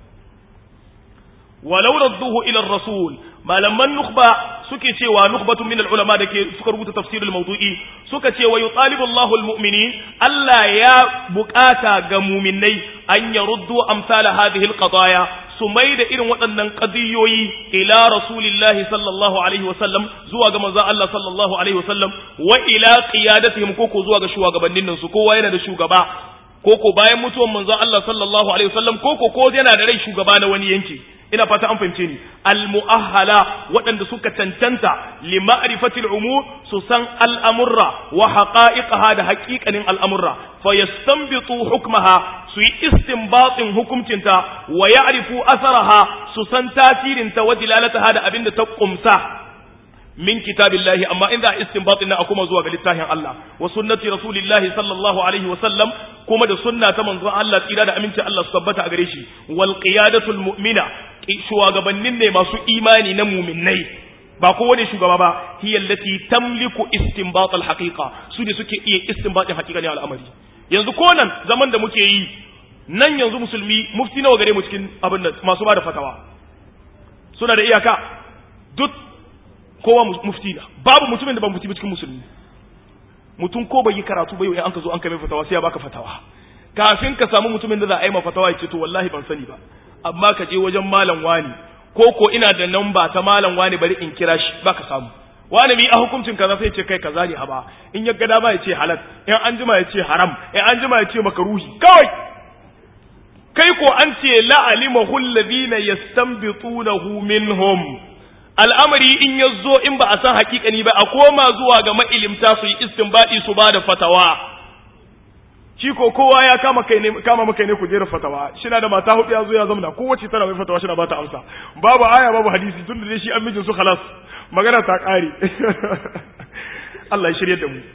walau radduhu ila rasul malaman nukhba suke cewa nukhbatun min ulama da ke suka rubuta tafsirul mawdu'i suka ce wa yutalibu Allahu almu'minin Allah ya bukata ga mu'minai an yaruddu amsal hadhihi alqadaya su mai da irin waɗannan qadiyoyi ila rasulillahi sallallahu alaihi wasallam zuwa ga manzon Allah sallallahu alaihi wasallam wa ila qiyadatihim koko zuwa ga shugabannin su kowa yana da shugaba koko bayan mutuwan manzon Allah sallallahu alaihi wasallam koko ko yana da rai shugaba na wani yanki ina fata an fahimce ni almu'ahala waɗanda suka cancanta li ma'rifati al'umur su san al'amurra wa haqa'iqaha da haƙiƙanin al'amurra fa yastanbitu hukmaha su yi istinbatin hukuncinta wa ya'rifu asaraha su san tasirinta wa dilalataha da abinda ta kumsa min kitabillahi amma in za a istinbatin na kuma zuwa ga littafin Allah wa sunnati rasulillahi sallallahu alaihi wa sallam kuma da sunna ta manzon Allah tsira da aminci Allah su tabbata a gare shi wal qiyadatul mu'mina shugabannin ne masu imani na mu'minnai ba kowane shugaba ba hiya allati tamliku istinbat al haqiqa su ne suke iya istinbatin haqiqa ne al'amari yanzu ko nan zaman da muke yi nan yanzu musulmi mufti nawa gare mu cikin abin da masu ba da fatawa suna da iyaka duk kowa mufti na babu mutumin da ba mufti cikin musulmi mutum ko bai yi karatu bai an ka zo an kai fatawa sai ya baka fatawa kafin ka samu mutumin da za a yi ma fatawa ya ce to wallahi ban sani ba amma ka je wajen malam wani ko ko ina da namba ta malam wani bari in kira shi baka samu wani mi a hukuncin kaza sai ce kai kaza ne haba in ya ga dama ya ce halal in an jima ya ce haram in an jima ya ce makaruhi kawai kai ko an ce la'alimahu alladhina yastanbitunahu minhum al'amari in ya zo in ba a san hakikani ba a koma zuwa ga ma'ilimta su yi istinbadi su ba da fatawa shi ko kowa ya kama kai ne kama maka ne kujerar fatawa shi na da mata hudu ya zo ya zamna kowace tana mai fatawa shi na ba ta amsa babu aya babu hadisi tun da shi an mijin su khalas magana ta kare Allah ya shirye da mu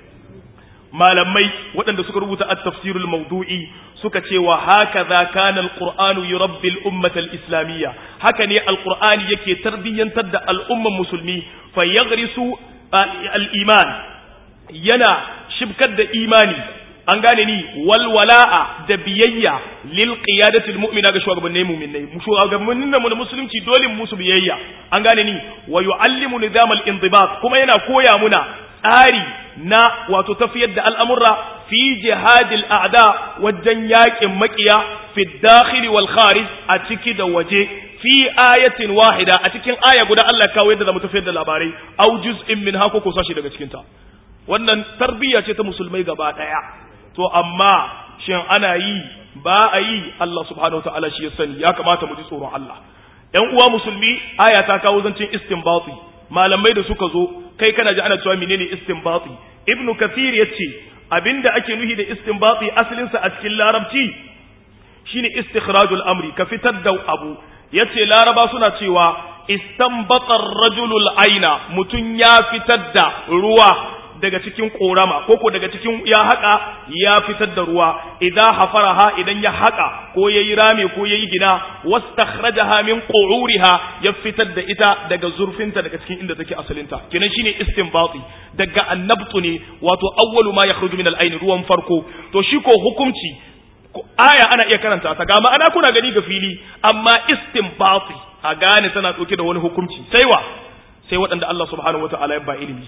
malamai waɗanda suka rubuta at-tafsirul mawdu'i suka ce wa hakaza kana al-qur'anu yurabbi al-ummata al-islamiyya haka ne al-qur'ani yake tarbiyyantar da al'umman musulmi fa yaghrisu al-iman yana shibkar da imani an gane ni walwala'a da biyayya lil qiyadatil mu'mina ga shugabannin mu'minai shugabannin mu na musulunci dole mu musu biyayya an gane ni wa yu'allimu nizam al-indibat kuma yana koya muna tsari na wato tafiyar da al'amurra fi jihadil a'da wajen yakin makiya fi dakhili wal kharij a ciki da waje fi ayatin wahida a cikin aya guda Allah kawo yadda zamu tafiyar da labarai au juz'in min hako ko sashi daga cikin ta wannan tarbiyya ce ta musulmai gaba daya to amma shin ana yi ba a yi Allah subhanahu wa ta'ala shi ya sani ya kamata mu ji tsoron Allah ‘yan uwa musulmi aya ta kawo zancen istinbati malamai da suka zo kai kana ji ana cewa menene istinbati ibnu kathir ya ce abinda ake nuhi da istinbati asalinsa a cikin larabci shine istikhrajul amri ka fitar da abu yace laraba suna cewa istanbata rajulul aina mutun ya fitar da ruwa daga cikin korama koko daga cikin ya haƙa ya fitar da ruwa idan hafaraha idan ya haƙa ko yayi rame ko yayi gina wastakhrajaha min qu'uriha ya fitar da ita daga zurfinta daga cikin inda take asalinta kenan shine istinbati daga annabtu ne wato awwalu ma yakhruju min al-ayn ruwan farko to shi ko hukunci aya ana iya karanta ta ga ma'ana kuna gani ga fili amma istinbati a gane tana dauke da wani hukunci sai wa sai waɗanda Allah subhanahu wataala ya ba ilimi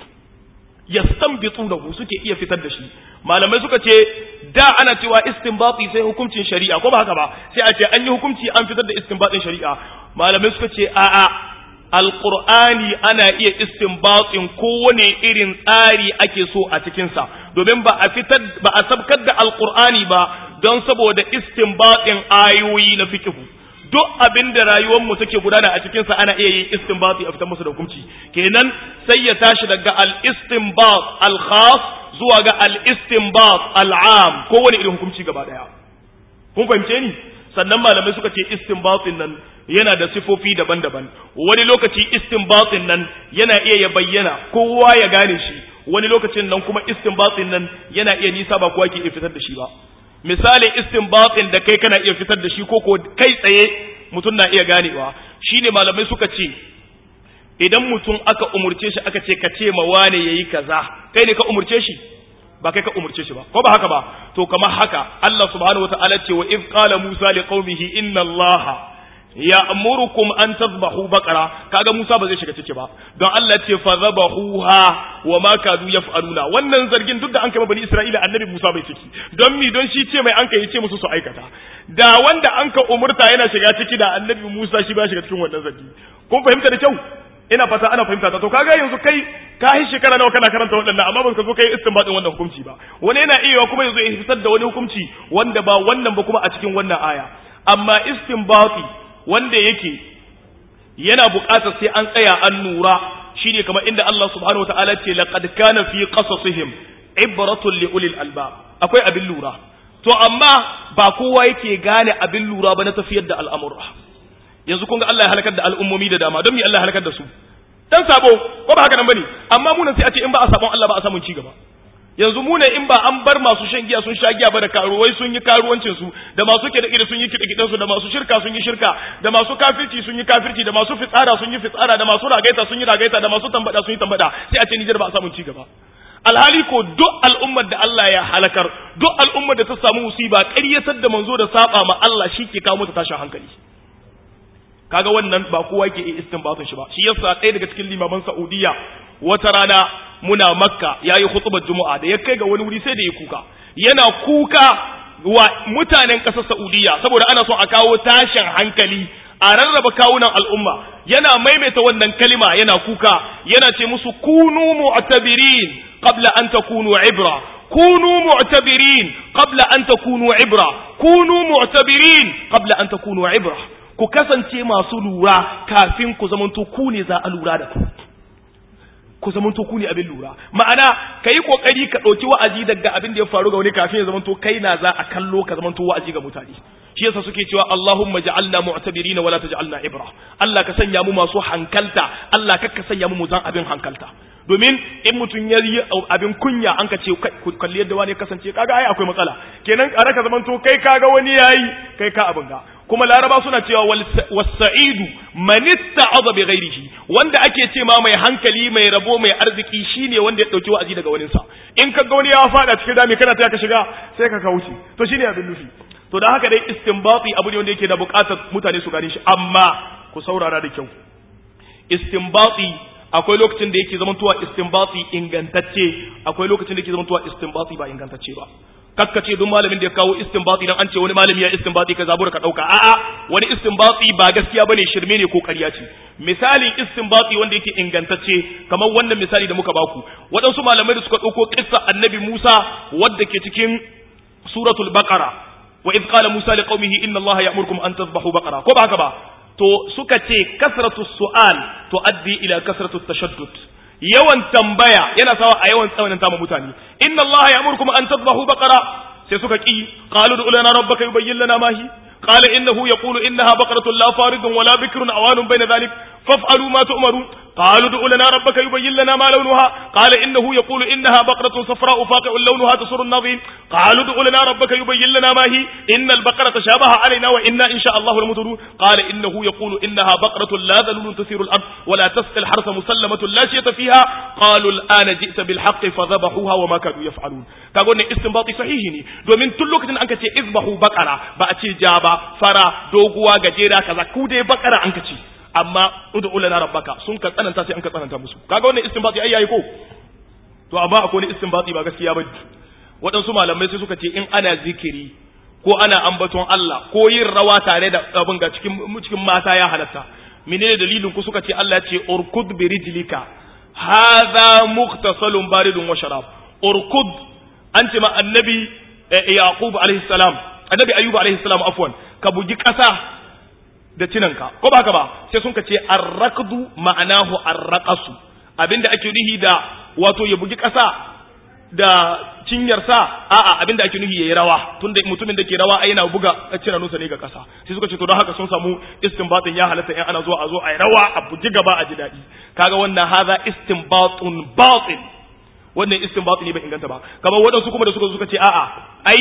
yastanbitunahu suke iya fitar da shi malamai suka ce da ana cewa istinbati sai hukuncin shari'a ko ba haka ba sai a ce an yi hukunci an fitar da istinbatin shari'a malamai suka ce a'a alqur'ani ana iya istinbatin kowane irin tsari ake so a cikin sa domin ba a fitar ba a sabkar da alqur'ani ba don saboda istinbatin ayoyi na fiqh duk abin da rayuwar mu take gudana a cikin sa ana iya yin istinbati a fitar musu da hukunci kenan sai ya tashi daga al-istinbat al-khas zuwa ga al-istinbat al-am kowane irin hukunci gaba daya kun fahimce ni sannan malamai suka ce istinbatin nan yana da sifofi daban-daban wani lokaci istinbatin nan yana iya ya bayyana kowa ya gane shi wani lokacin nan kuma istinbatin nan yana iya nisa ba kowa ke iya fitar da shi ba misalin istinbatin da kai kana iya fitar da shi ko ko kai tsaye mutum na iya ganewa shine malamai suka ce idan mutum aka umurce shi aka ce ka ce ma wane yayi kaza kai ne ka umurce shi ba kai ka umurce shi ba ko ba haka ba to kamar haka Allah subhanahu wataala ce wa if qala Musa liqaumihi inna Allaha ya'murukum an tadhbahu baqara kaga Musa ba zai shiga ciki ba don Allah ce fa zabahuha wa ma kadu yaf'aluna wannan zargin duk da an kai bani Isra'ila annabi Musa bai ciki don mi don shi ce mai an kai ce musu su aikata da wanda an ka umurta yana shiga ciki da annabi Musa shi ba shiga cikin wannan zargi kun fahimta da kyau ina fata ana fahimta ta to kaga yanzu kai ka yi shekara nawa kana karanta waɗannan amma ba ka zo kai istinbatin wannan hukunci ba wani yana iya kuma yanzu ya fitar da wani hukunci wanda ba wannan ba kuma a cikin wannan aya amma istinbati wanda yake yana buƙatar sai an tsaya an nura shine kamar inda Allah subhanahu wataala ce laqad kana fi qasasihim ibratun li ulil albab akwai abin lura to amma ba kowa yake gane abin lura ba na tafiyar da al'amura yanzu kun ga Allah ya halakar da al'ummomi da dama don me Allah ya halakar da su dan sabo ko ba haka nan bane amma mu nan sai a ce in ba a sabon Allah ba a samun ci gaba yanzu mu ne in ba an bar masu shan giya sun sha giya ba da karuwai sun yi karuwancin su da masu kiɗe kiɗe sun yi kiɗe kiɗen su da masu shirka sun yi shirka da masu kafirci sun yi kafirci da masu fitsara sun yi fitsara da masu ragaita sun yi ragaita da masu tambada sun yi tambada sai a ce Nijar ba a samun ci gaba alhali ko duk al'ummar da Allah ya halakar duk al'ummar da ta samu musiba ƙaryatar da manzo da saba ma Allah shi ke kawo mata tashin hankali kaga wannan ba kowa ke iya istinbatun shi ba shi yasa ɗaya daga cikin limaman Saudiya wata rana muna Makka yayi khutbar Juma'a da ya kai ga wani wuri sai da ya kuka yana kuka wa mutanen ƙasar Saudiya saboda ana son a kawo tashin hankali a rarraba kawunan al'umma yana maimaita wannan kalima yana kuka yana ce musu kunu mu'tabirin qabla an takunu ibra kunu mu'tabirin qabla an takunu ibra kunu mu'tabirin qabla an takunu ibra ku kasance masu lura kafin ku zamanto ku ne za a lura da ku ku zamanto ku ne abin lura ma'ana ka yi kokari ka ɗauki wa'azi daga abin da ya faru ga wani kafin ya zamanto kai na za a kallo ka zamanto wa'azi ga mutane shi yasa suke cewa Allahumma ja'alna mu'tabirina wala taj'alna ibra Allah ka sanya mu masu hankalta Allah ka sanya mu zan abin hankalta domin in mutum ya yi abin kunya an ka ce kalli yadda wani kasance kaga ai akwai matsala kenan a raka zamanto kai kaga wani yayi kai ka abin ga kuma laraba suna cewa wasa'idu man ista'adha bi ghairihi wanda ake ce ma mai hankali mai rabo mai arziki shine wanda ya dauki wa'azi daga wani sa in ka ga wani ya fada cikin dami kana ta ka shiga sai ka kauce to shine abin nufi to da haka dai istinbati abu ne wanda yake da bukatar mutane su gane shi amma ku saurara da kyau istinbati akwai lokacin da yake zamantowa istinbati ingantacce akwai lokacin da yake zamantowa istinbati ba ingantacce ba kakkace duk malamin da ya kawo istinbati dan an ce wani malami ya istinbati ka zabura ka dauka a'a wani istinbati ba gaskiya bane shirme ne ko ƙarya ce misali istinbati wanda yake ingantacce kamar wannan misali da muka baku waɗansu malamai da suka dauko kissa annabi Musa wadda ke cikin suratul baqara wa id qala Musa liqaumihi inna Allaha ya'murukum an tadhbahu baqara ko ba haka ba to suka ce kasratu su'al tuaddi ila kasratu tashaddud yawan tambaya yana sawa a yawan tsawanin ma mutane inna allaha ya'murukum an tadhbahu baqara sai suka ki qalu du lana rabbaka yubayyin lana ma hi qala innahu yaqulu innaha baqaratun la faridun wala bikrun awanun bayna dhalik faf'alu ma tu'marun قالوا ادع لنا ربك يبين لنا ما لونها قال إنه يقول إنها بقرة صفراء فاقع لونها تسر الناظرين قالوا ادع لنا ربك يبين لنا ما هي إن البقرة تشابه علينا وإنا إن شاء الله لمهتدون قال إنه يقول إنها بقرة لا ذلول تثير الأرض ولا تسقي الحرث مسلمة لا شية فيها قالوا الآن جئت بالحق فذبحوها وما كانوا يفعلون كاغون استنباطي صحيح ني domin tun lokacin an kace izbahu bakara ba a ce jaba fara doguwa gajera kaza ku dai bakara an kace amma ud'u lana rabbaka sun ka tsananta sai an ka tsananta musu kaga wannan istinbati ai yayi ko to amma akwai wani istinbati ba gaskiya ba waɗansu malamai sai suka ce in ana zikiri ko ana ambaton Allah ko yin rawa tare da abin ga cikin cikin mata ya halatta menene dalilin ku suka ce Allah ya ce urkud bi rijlika hadha mukhtasalun baridun wa sharab urkud an ce ma annabi yaqub alaihi salam annabi ayyub alaihi salam afwan ka bugi ƙasa da cinanka ko ba haka ba sai sun ce arrakdu ma'anahu arraqasu abinda ake nuhi da wato ya bugi ƙasa da cinyarsa a'a abinda ake nuhi yayi rawa tunda mutumin da ke rawa ai yana buga cinanunsa ne ga ƙasa sai suka ce to don haka sun samu istinbatin ya halatta in ana zuwa a zo ai rawa a bugi gaba a ji daɗi kaga wannan haza istinbatun batil wannan istinbatu ne bai inganta ba kamar waɗansu kuma da suka suka ce a'a ai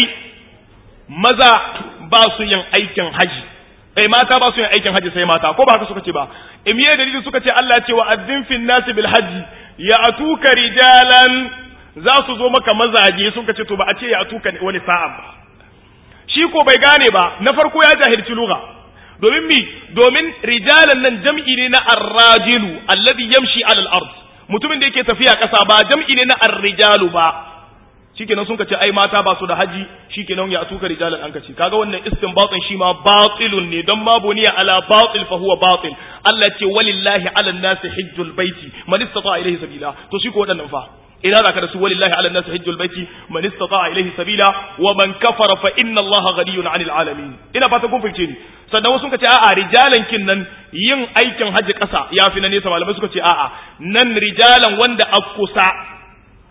maza ba su yin aikin haji eh mata ba su yin aikin haji sai mata ko ba haka suka ce ba imiye dalili suka ce Allah ya ce wa azzin fin nasi bil haji ya atuka rijalan za su zo maka mazaje suka ce to ba a ce ya atuka wani sa'a ba shi ko bai gane ba na farko ya jahilci lugha domin mi domin rijalan nan jam'i ne na arrajilu alladhi yamshi alal ard mutumin da yake tafiya ƙasa ba jam'i ne na arrijalu ba shikenan sun kace ai mata ba su da haji shikenan ya atuka rijalan an kace kaga wannan istinbatin shi ma batilun ne dan ma buniya ala batil fa huwa batil Allah ce walillahi ala nasi hajjul baiti man istata ilayhi sabila to shi ko wadannan fa ina zaka da su walillahi ala nasi hajjul baiti man istata ilayhi sabila wa man kafara fa inna Allah ghaniyun 'anil alamin ina fata kun fice ni sannan wasu suka ce a'a rijalan kin nan yin aikin haji ƙasa ya fi na nesa malamai suka ce a'a nan rijalan wanda a kusa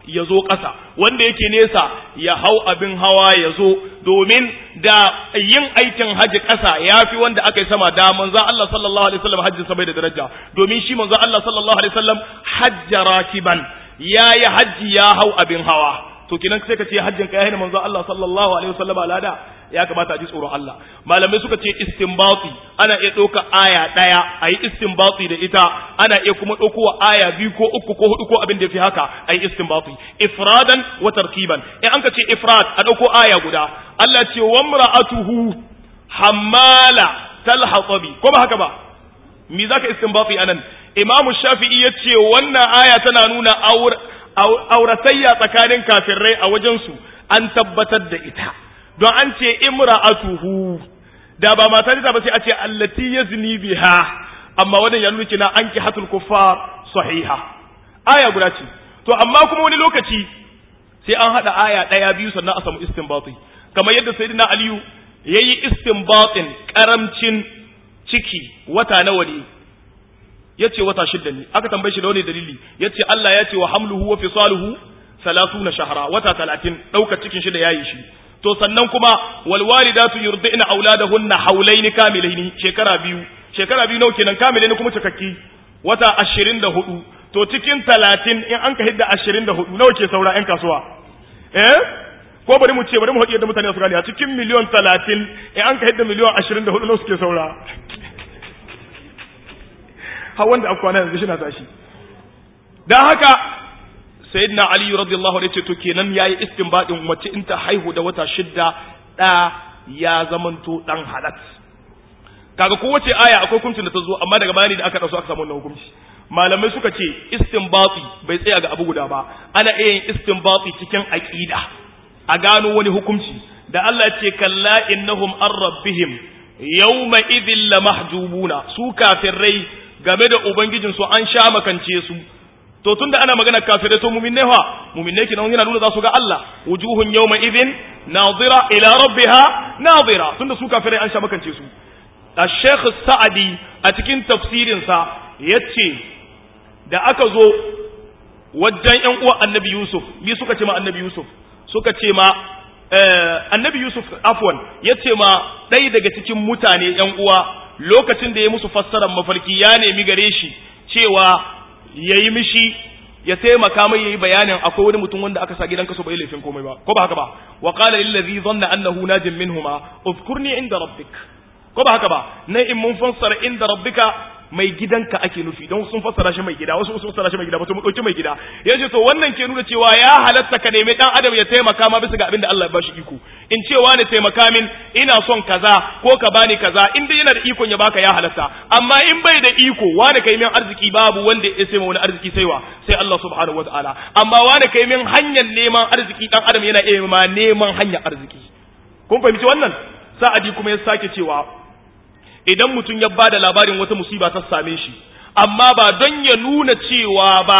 ya zo ƙasa wanda yake nesa ya hau abin hawa ya zo domin da yin aikin haji ƙasa ya fi wanda aka yi sama da manzan Allah sallallahu alaihi wasallam hajjin sa bai da daraja domin shi manzan Allah sallallahu alaihi wasallam hajja rakiban ya yi hajji ya hau abin hawa to kinan sai ka ce hajjin ka yayin manzan Allah sallallahu alaihi wasallam alada ya kamata a ji tsoron Allah malamai suka ce istinbati ana iya ɗauka aya ɗaya a yi istinbati da ita ana iya kuma ɗaukowa aya biyu ko uku ko hudu ko abin da fi haka a yi istinbati ifradan wa tarkiban in an ka ce ifrad a ɗauko aya guda Allah ce wa mra'atuhu hammala talhatabi ko ba haka ba me zaka istinbati anan Imam Shafi'i ya ce wannan aya tana nuna auratayya tsakanin kafirai a wajen su an tabbatar da ita don an ce imra'atuhu da ba mata ta ba sai a ce allati yazni biha amma wannan ya nuna kina anki hatul kuffar sahiha aya guda ce to amma kuma wani lokaci sai an hada aya daya biyu sannan a samu istinbati kamar yadda sayyidina aliyu yayi istinbatin karamcin ciki wata nawa ne yace wata shidda ne aka tambaye shi da wani dalili yace Allah ya ce wa hamluhu wa fisaluhu 30 shahra wata 30 dauka cikin shi da yayi shi to sannan kuma wal walidatu yurdina auladahunna haulaini kamilaini shekara biyu shekara biyu nawa kenan kamilaini kuma cikakki wata 24 to cikin 30 in an ka hidda 24 nawa ke saura yan kasuwa eh ko bari mu ce bari mu haɗe da mutane su gane a cikin miliyon 30 in an ka hidda miliyon 24 nawa suke saura har wanda aka kwana yanzu shi na tashi dan haka sayyidina ali radiyallahu anhu yace to kenan yayi istinbadin mace in ta haihu da wata shidda da ya zamanto dan halat kaga kowace aya akwai hukuncin da ta zo amma daga bayani da aka dauko aka samu wannan hukunci malamai suka ce istinbati bai tsaya ga abu guda ba ana iya yin istinbati cikin aqida a gano wani hukunci da Allah ya ce kalla innahum an rabbihim yawma idhil lamahjubuna su kafirai game da ubangijin su an sha makance su to tunda ana magana kafirai to mu'minai fa mu'minai kinan yana nuna za su ga Allah wujuhun yawma idhin nadira ila rabbiha nadira tunda su kafirai an sha makance su Sheikh Sa'adi a cikin tafsirin sa yace da aka zo wajen ƴan uwa Annabi Yusuf bi suka ce ma Annabi Yusuf suka ce ma Annabi Yusuf afwan yace ma ɗaya daga cikin mutane ƴan uwa lokacin da ya musu fassarar mafarki ya nemi gare shi cewa ya yi mishi ya taimaka mai yayi bayanin akwai wani mutum wanda aka sa gidan kaso bai laifin komai ba ko ba haka ba wa qala lil ladhi dhanna annahu najim minhuma uzkurni inda rabbik ko ba haka ba na in mun fassara inda rabbika mai gidanka ake nufi don sun fassara shi mai gida wasu sun fassara shi mai gida ba to mu dauki mai gida yace to wannan ke nuna cewa ya halatta ka nemi dan adam ya taimaka ma bisa ga abin da Allah ya bashi iko in cewa ne taimaka min ina son kaza ko ka bani kaza in dai yana da ikon ya baka ya halatta amma in bai da iko wani kai min arziki babu wanda ya sai wani arziki saiwa sai Allah subhanahu wataala amma wani kai min hanyar neman arziki dan adam yana iya ma neman hanyar arziki kun fahimci wannan sa'adi kuma ya sake cewa idan mutum ya bada labarin wata musiba ta same shi amma ba don ya nuna cewa ba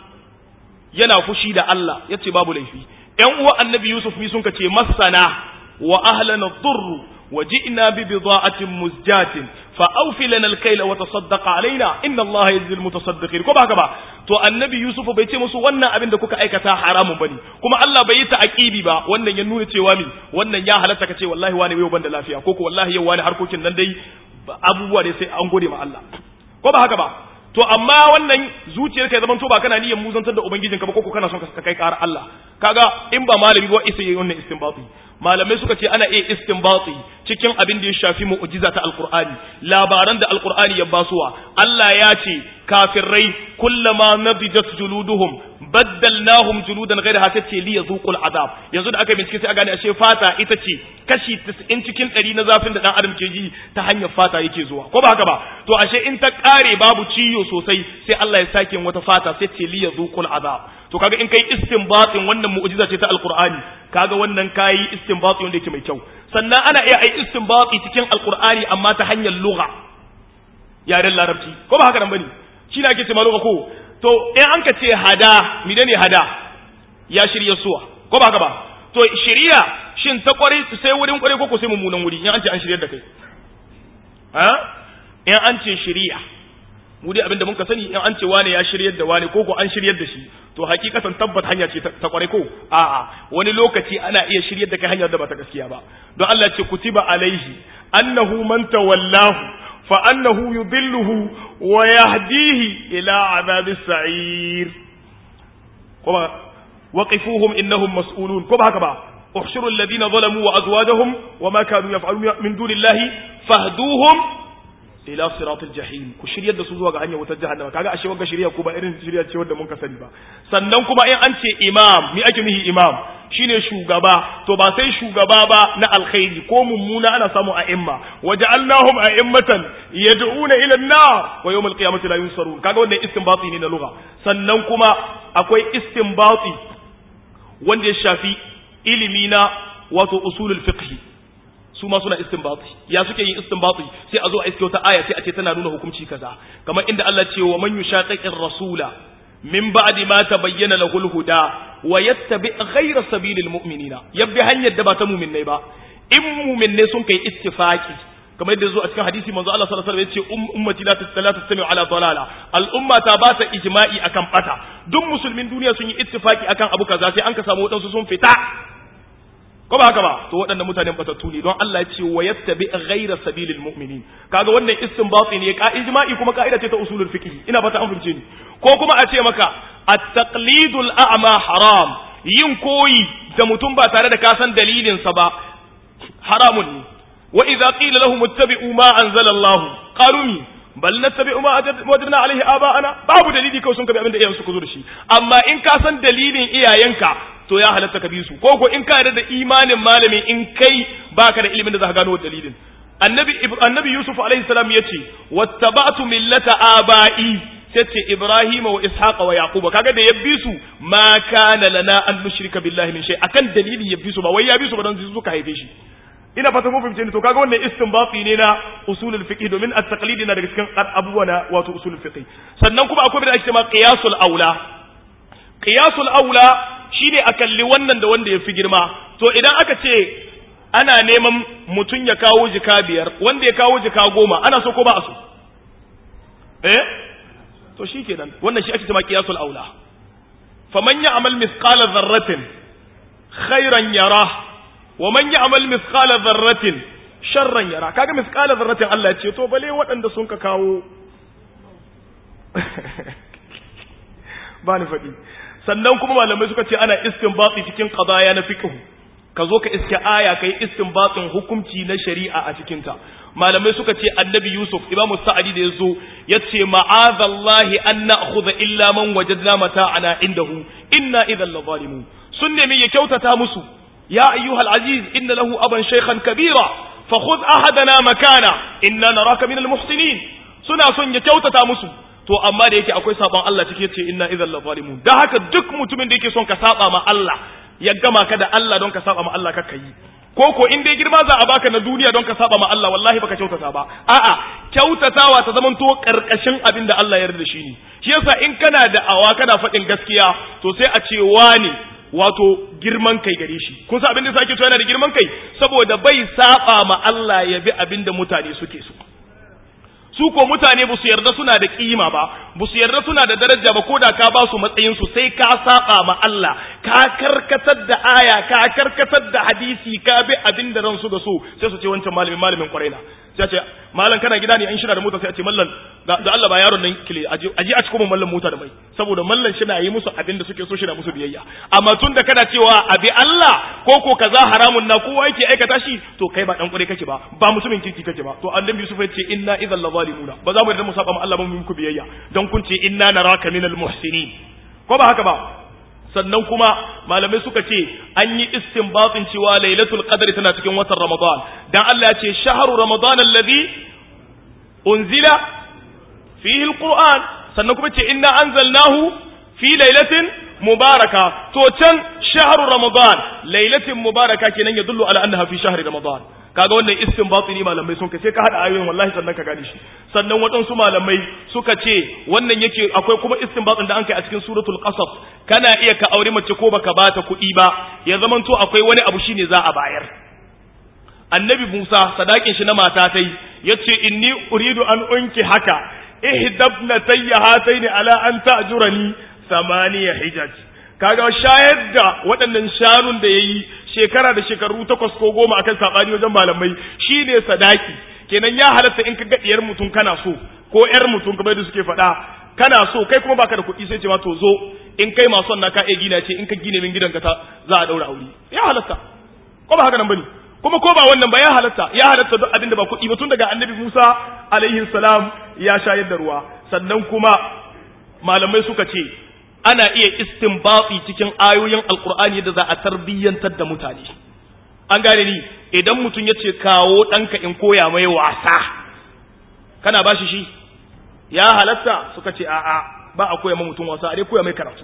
yana fushi da Allah yace babu laifi ƴan uwa annabi Yusuf mi sun kace masana wa ahlana dhurr wa ji'na bi bida'atin muzjatin fa awfi lana al-kayla wa tasaddaq alaina inna Allah yajzi al-mutasaddiqin ko ba haka ba to annabi Yusuf bai ce musu wannan abin da kuka aikata haramun bane kuma Allah bai yi ta aqibi ba wannan ya nuna cewa mi wannan ya halatta kace wallahi wani yau ban da lafiya ko ko wallahi yau wani harkokin nan dai abubuwa ne sai an gode ma Allah ko ba haka ba to amma wannan zuciyar ka zaman to ba kana niyyar muzantar da ubangijinka ba ko kana son ka kai ƙara Allah kaga in ba malami ba isa yi wannan istinbati malamai suka ce ana iya istinbati cikin abin da ya shafi mu'jiza ta alqur'ani labaran da alqur'ani ya basuwa Allah ya ce kafirai kullama nadijat juluduhum baddalnahum juludan ghayraha tace li yazuqul azab yanzu da aka bincike sai a gane ashe fata ita ce kashi 90 cikin 100 na zafin da dan adam ke ji ta hanyar fata yake zuwa ko ba haka ba to ashe in ta kare babu ciyo sosai sai Allah ya sake wata fata sai ce li yazuqul azab to kaga in kai istinbatin wannan mu'jiza ce ta alqur'ani kaga wannan kai istinbati wanda yake mai kyau sannan ana iya ai istinbati cikin alqur'ani amma ta hanyar lugha yaren larabci ko ba haka nan bane shi ne ake ce ma lugha ko to in an ka ce hada menene hada ya shirya suwa ko ba haka ba to shiriya shin ta kware sai wurin kware ko ko sai mummunan wuri in an ce an shiryar da kai ha in an ce shiriya mu dai abinda muka sani in an ce wane ya shiryar da wane ko ko an shiryar da shi to hakikatan tabbat hanya ce ta kwarai ko a'a wani lokaci ana iya shiryar da kai hanyar da ba ta gaskiya ba don Allah ce kutiba alaihi annahu man tawallahu fa annahu yudilluhu wa yahdihi ila azabis sa'ir kuma waqifuhum innahum mas'ulun ko ba haka ba احشروا الذين ظلموا وأزواجهم وما كانوا يفعلون من دون الله فاهدوهم ila siratul jahim ku shiryar da su zuwa ga hanyar wutar jahannama kaga ashe wanga shirya ko ba irin shirya ce wanda mun ka sani ba sannan kuma in an ce imam mi ake mihi imam shine shugaba to ba sai shugaba ba na alkhairi ko mummuna ana samu a imma waja'alnahum a'immatan yad'una ila an-nar wa yawm al-qiyamati la yunsarun kaga wannan istinbati ne na lugha sannan kuma akwai istinbati wanda ya shafi ilimi na wato usulul fiqh su ma suna istinbati ya suke yin istinbati sai a zo a iske wata aya sai a ce tana nuna hukunci kaza kamar inda Allah ce wa man yushaqiqir rasula min ba'di ma tabayyana lahu al-huda wa yattabi ghayra sabilil mu'minina yabbi hanyar da ba ta mu'minnai ba in mu'minnai sun kai ittifaki kamar yadda zo a cikin hadisi manzo Allah sallallahu alaihi wasallam yace ummati la tastami'u ala dalala al-umma ta ba ta ijma'i akan bata duk musulmin duniya sun yi ittifaki akan abu kaza sai an ka samu wadansu sun fita ko ba haka ba to waɗannan mutanen batattu ne don Allah ya ce wa yattabi ghayra sabilil mu'minin kaga wannan istinbati ne ka ijma'i kuma ka'ida ce ta usulul fiqh ina fata an fahimce ni ko kuma a ce maka at-taqlidul a'ma haram yin koyi da mutum ba tare da ka san dalilin sa ba haramun ne wa idza qila lahum ittabi'u ma anzala Allah qalu bal nattabi'u ma wajadna alaihi aba'ana babu dalili kawai sun kabi abin da iyayen suka zo da shi amma in ka san dalilin iyayenka to ya halatta ka bi su ko ko in ka yarda da imanin malami in kai baka da ilimin da za ka gano dalilin annabi annabi yusuf alaihi salam yace wattaba'tu millata aba'i sai ce ibrahima wa ishaqa wa yaquba kaga da ya bi su ma kana lana an nushrika billahi min shay akan dalili ya bi su ba wai ya bi su ba dan su suka haife shi ina fata mun fahimce ni to kaga wannan istinbati ne na usulul fiqh domin at-taqlid na daga cikin abubuwa na wato usulul fiqh sannan kuma akwai da ake cewa qiyasul aula qiyasul aula shine a kalli wannan da wanda ya fi girma to idan aka ce ana neman mutum ya kawo jika biyar wanda ya kawo jika goma ana so ko ba a so eh to shi kenan wannan shi ake cewa qiyasul aula faman ya'mal mithqala dharratin khairan yara wa man ya'mal mithqala dharratin sharran yara kaga mithqala dharratin Allah ya ce to bale waɗanda sun ka kawo ba ni faɗi sannan kuma malamai suka ce ana istinbati cikin qadaya na fiqh ka zo ka iske aya kai istinbatin hukunci na shari'a a cikin ta malamai suka ce annabi yusuf imamu sa'adi da yazo yace ma'azallahi an na'khudha illa man wajadna mata'ana indahu inna idhal zalimun sun nemi ya kyautata musu ya ayyuhal aziz inna lahu aban shaykhan kabira fa khudh ahadana makana inna naraka minal muhsinin suna son ya kyautata musu to amma da yake akwai sabon Allah cike ce inna idhal zalimun dan haka duk mutumin da yake son ka saba ma Allah ya gama ka da Allah don ka saba ma Allah ka yi ko ko in dai girma za a baka na duniya don ka saba ma Allah wallahi baka kyautata ba a'a kyautatawa ta zamanto karkashin abin da Allah ya yarda shi ne shi yasa in kana da awa kana faɗin gaskiya to sai a ce wani wato girman kai gare shi kun san abin da sake cewa yana da girman kai saboda bai saba ma Allah ya bi abin da mutane suke so su ko mutane ba su yarda suna da kima ba ba su yarda suna da daraja ba ko da ka ba su matsayin su sai ka saba ma Allah ka karkatar da aya ka karkatar da hadisi ka bi abin da ransu da so sai su ce wancan malamin malamin kwarai na sai ce malam kana gida ne an shina da mota sai a ce mallan da Allah ba yaron nan kile aje aje a cikin mallan mota da mai saboda mallan shi na yi musu abin da suke so shi na musu biyayya amma tun da kana cewa abi Allah ko ko kaza haramun na kowa yake aikata shi to kai ba dan kwarai kake ba ba mutumin kirki kake ba to annabi Yusuf ya ce inna idhal zalimuna ba za mu yarda mu saba ma Allah ba mu muku biyayya don kun ce inna naraka minal muhsinin ko ba haka ba sannan kuma malamai suka ce an yi istinbatin cewa lailatul qadr tana cikin watan ramadan dan Allah ya ce shahru ramadan alladhi unzila fihi alquran sannan kuma ce inna anzalnahu fi lailatin mubaraka to can shahru ramadan lailatin mubaraka kenan ya dullu ala annaha fi shahri ramadan kaga wannan istinbati ne malamai sun kace ka hada ayoyin wallahi sannan ka gane shi sannan waɗansu malamai suka ce wannan yake akwai kuma istinbatin da an kai a cikin suratul qasas kana iya ka aure mace ko baka bata kuɗi ba ya zamanto akwai wani abu shine za a bayar annabi Musa sadakin shi na mata tai yace inni uridu an unki haka ihdabna tayya hataini ala an ta'jurani samaniya hijaj kaga shayar da waɗannan shanun da yayi shekara da shekaru takwas ko goma akan sabani wajen malamai shine sadaki kenan ya halatta in ka ga diyar mutum kana so ko yar mutum kamar da suke faɗa kana so kai kuma baka da kuɗi sai ce ma to zo in kai masu na ka iya gina ce in ka gine min gidanka ta za a daura aure ya halatta ko ba haka nan bane kuma ko ba wannan ba ya halatta ya halatta duk abin da ba kuɗi ba tun daga annabi Musa alaihi salam ya shayar da ruwa sannan kuma malamai suka ce ana iya istinbati cikin ayoyin alkur'ani da za a tarbiyyantar da mutane an gane ni idan mutum ya ce kawo ɗanka in koya mai wasa kana ba shi shi ya halatta suka ce a'a ba a koya ma mutum wasa a dai koya mai karatu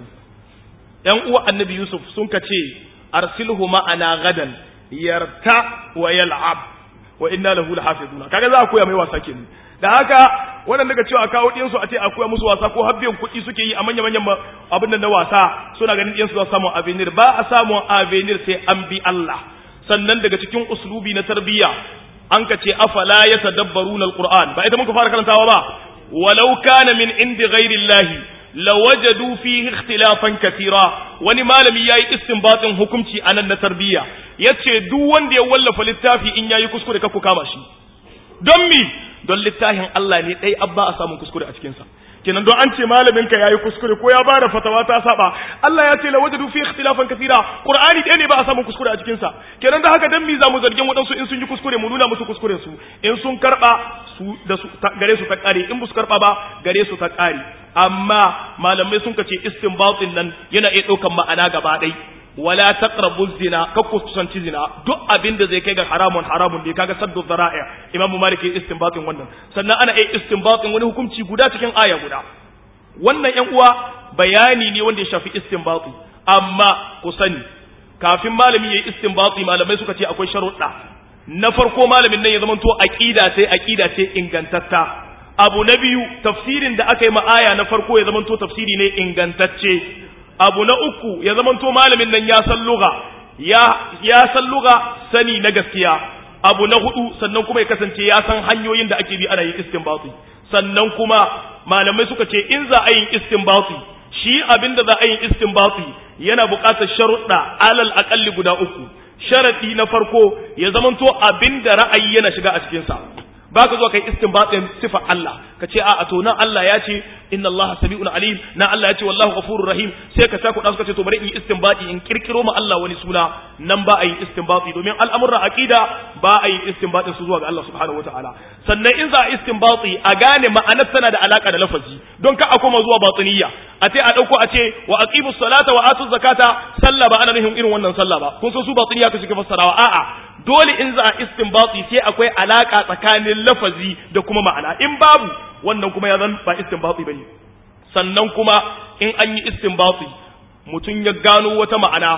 ‘yan uwa annabi yusuf sun ka ce arsilhu ma'ana gadan yarta wa yal'ab wa inna lahu lahafizuna kaga za a koya mai wasa kenan da haka waɗanda ga cewa kawo ɗiyansu a ce a koya musu wasa ko habbiyan kuɗi suke yi a manya manyan abin da na wasa suna ganin ɗiyansu za su samu avenir ba a samu avenir sai an bi Allah sannan daga cikin uslubi na tarbiyya an ka ce afala yatadabbaruna alquran ba ita muka fara karantawa ba walau kana min indi ghairillahi lawajadu fihi ikhtilafan katira wani malami yayi istinbatin hukunci anan na tarbiyya yace duk wanda ya wallafa littafi in yayi kuskure ka ku kama shi don mi don littafin Allah ne dai abba a samun kuskure a cikin sa kenan don an ce malamin ka yayi kuskure ko ya bada fatawa ta saba Allah ya ce lawajadu fi ikhtilafan katira qur'ani dai ne ba a samun kuskure a cikin sa kenan da haka dan mi za mu zargin wadansu in sun yi kuskure mu nuna musu kuskuren su in sun karba su da su gare su ta kare in su karba ba gare su ta kare amma malamai sun kace istinbatin nan yana iya daukan ma'ana gaba ɗai wala taqrabu zina ka kusanci zina duk abin da zai kai ga haramun haramun da kaga saddu zara'i imamu malik ya istinbatin wannan sannan ana iya istinbatin wani hukunci guda cikin aya guda wannan yan uwa bayani ne wanda ya shafi istinbati amma ku sani kafin malami yayi istinbati malamai suka ce akwai sharuɗa na farko malamin nan ya zamanto aqida sai aqida ce ingantatta abu na biyu tafsirin da aka yi ma'aya na farko ya zamanto tafsiri ne ingantacce abu na uku ya zamanto malamin nan ya san lugha ya ya san lugha sani na gaskiya abu na hudu sannan kuma ya kasance ya san hanyoyin da ake bi ana yin istinbati sannan kuma malamai suka ce in za a yin istinbati shi abinda za a yin istinbati yana buƙatar sharuɗa alal aƙalli guda uku sharadi na farko ya zamanto abinda ra'ayi yana shiga a cikinsa ba ka zo kai istinbatin sifa Allah ka ce a to nan Allah ya ce inna Allah sami'un alim na Allah ya ce wallahu ghafurur rahim sai ka ta kuɗa suka ce to bari in yi istinbati in kirkiro ma Allah wani suna nan ba a yi istinbati domin al'amuran aqida ba a yi istinbatin su zuwa ga Allah subhanahu wataala sannan in za a istinbati a gane ma'anar tana da alaka da lafazi don ka a koma zuwa batiniya a ce a dauko a ce wa aqimus salata wa atuz zakata sallah ba ana nufin irin wannan sallah ba kun san su batiniya ka suke fassarawa a'a dole in za a istinbati sai akwai alaka tsakanin lafazi da kuma ma'ana in babu wannan kuma ya zan ba istinbati bane sannan kuma in an yi istinbati mutum ya gano wata ma'ana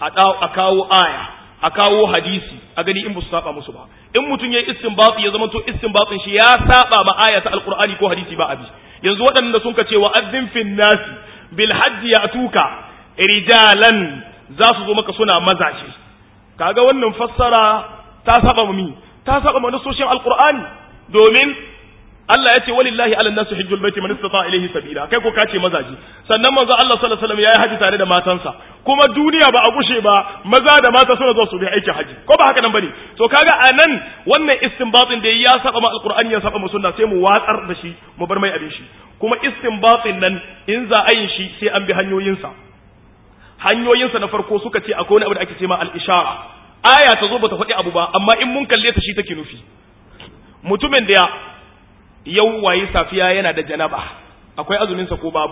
a kawo aya a kawo hadisi a gani in ba su saba musu ba in mutum ya yi istinbati ya zama to istinbatin shi ya saba ma aya ta alqur'ani ko hadisi ba abi yanzu waɗanda sun ka ce wa addin fin nasi bil hajji ya'tuka rijalan za su zo maka suna mazaje kaga wannan fassara ta saba mi ta saba ma nasoshin alqur'ani domin Allah ya ce walillahi ala nasu hajjul baiti man istata ilayhi sabila kai ko kace mazaji sannan manzo Allah sallallahu alaihi wasallam yayi haji tare da matansa kuma duniya ba a gushe ba maza da mata suna zuwa su bi aikin haji ko ba haka nan bane to kaga anan wannan istinbatin da ya saba ma alqur'ani ya saba ma sunna sai mu watsar da shi mu bar mai abin shi kuma istinbatin nan in za a yin shi sai an bi hanyoyinsa hanyoyinsa na farko suka ce akwai wani abu da ake ce ma al-ishara aya ta zo bata faɗi abu ba amma in mun kalle ta shi take nufi mutumin da yau waye safiya yana da janaba akwai azuminsa ko babu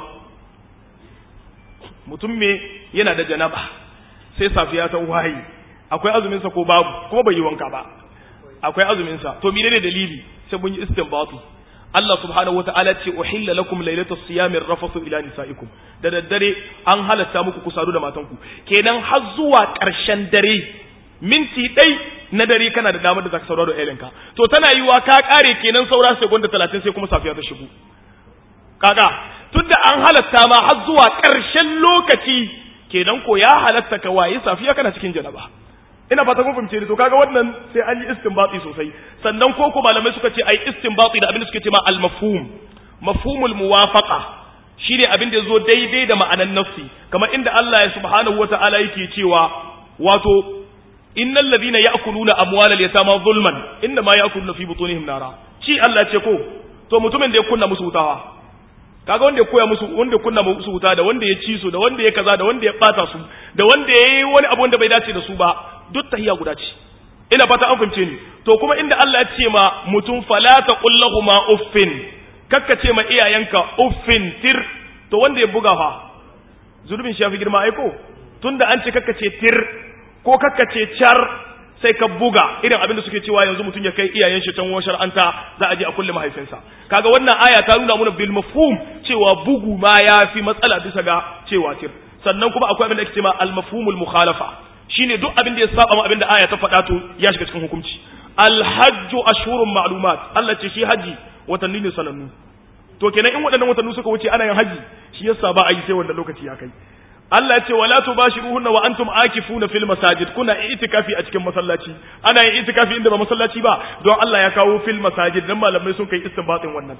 mutum me yana da janaba sai safiya ta waye akwai azuminsa ko babu kuma bai yi wanka ba akwai azuminsa to menene dalili sai mun yi istinbatu Allah subhanahu wata'ala ce uhilla lakum lailatus siyami rafasu ila nisaikum da daddare an halatta muku ku sadu da matanku kenan har zuwa ƙarshen dare minti ɗai na dare kana da damar da zaka sauraro da iyalinka to tana yiwa ka kare kenan saura seconda 30 sai kuma safiya ta shigo kaga tunda an halatta ma har zuwa ƙarshen lokaci kenan ko ya halatta ka waye safiya kana cikin janaba ina fata kun fahimce ni to kaga wannan sai an yi istinbati sosai sannan ko ko malamai suka ce ai istinbati da abin da suke ce ma al-mafhum mafhumul muwafaqa shine abin da zo daidai da ma'anan nafsi kamar inda Allah ya subhanahu wata'ala yake cewa wato innal ladhina ya'kuluna amwalal yatama zulman inma ya'kuluna fi butunihim nara shi Allah ce ko to mutumin da ya kunna musu wutawa kaga wanda ya koya musu wanda ya kunna musu wuta da wanda ya ci su da wanda ya kaza da wanda ya bata su da wanda ya yi wani abu wanda bai dace da su ba duk tahiya guda ce ina fata an fahimce ni to kuma inda Allah ya ce ma mutum fala taqul lahumu uffin kakka ce ma iyayenka uffin tir to wanda ya buga fa zulubin shi ya fi girma aiko tunda an ce kakka ce tir ko kakka ce char sai ka buga irin abin da suke cewa yanzu mutum ya kai iyayen shi can washar anta za a je a kulle mahaifinsa kaga wannan aya ta nuna mana bil mafhum cewa bugu ma ya fi matsala bisa ga cewa tir sannan kuma akwai abin da ake cewa al mafhumul mukhalafa shine duk abin da ya saba ma abin da aya ta faɗa to ya shiga cikin hukunci al hajju ashhurun ma'lumat Allah ce shi haji watanni ne sanannu to kenan in waɗannan watanni suka wuce ana yin haji shi yasa ba a yi sai wanda lokaci ya kai Allah ya ce wala tubashiruhunna wa antum akifuna fil masajid kuna itikafi a cikin masallaci ana yin itikafi inda ba masallaci ba don Allah ya kawo fil masajid dan malamai sun kai istinbatin wannan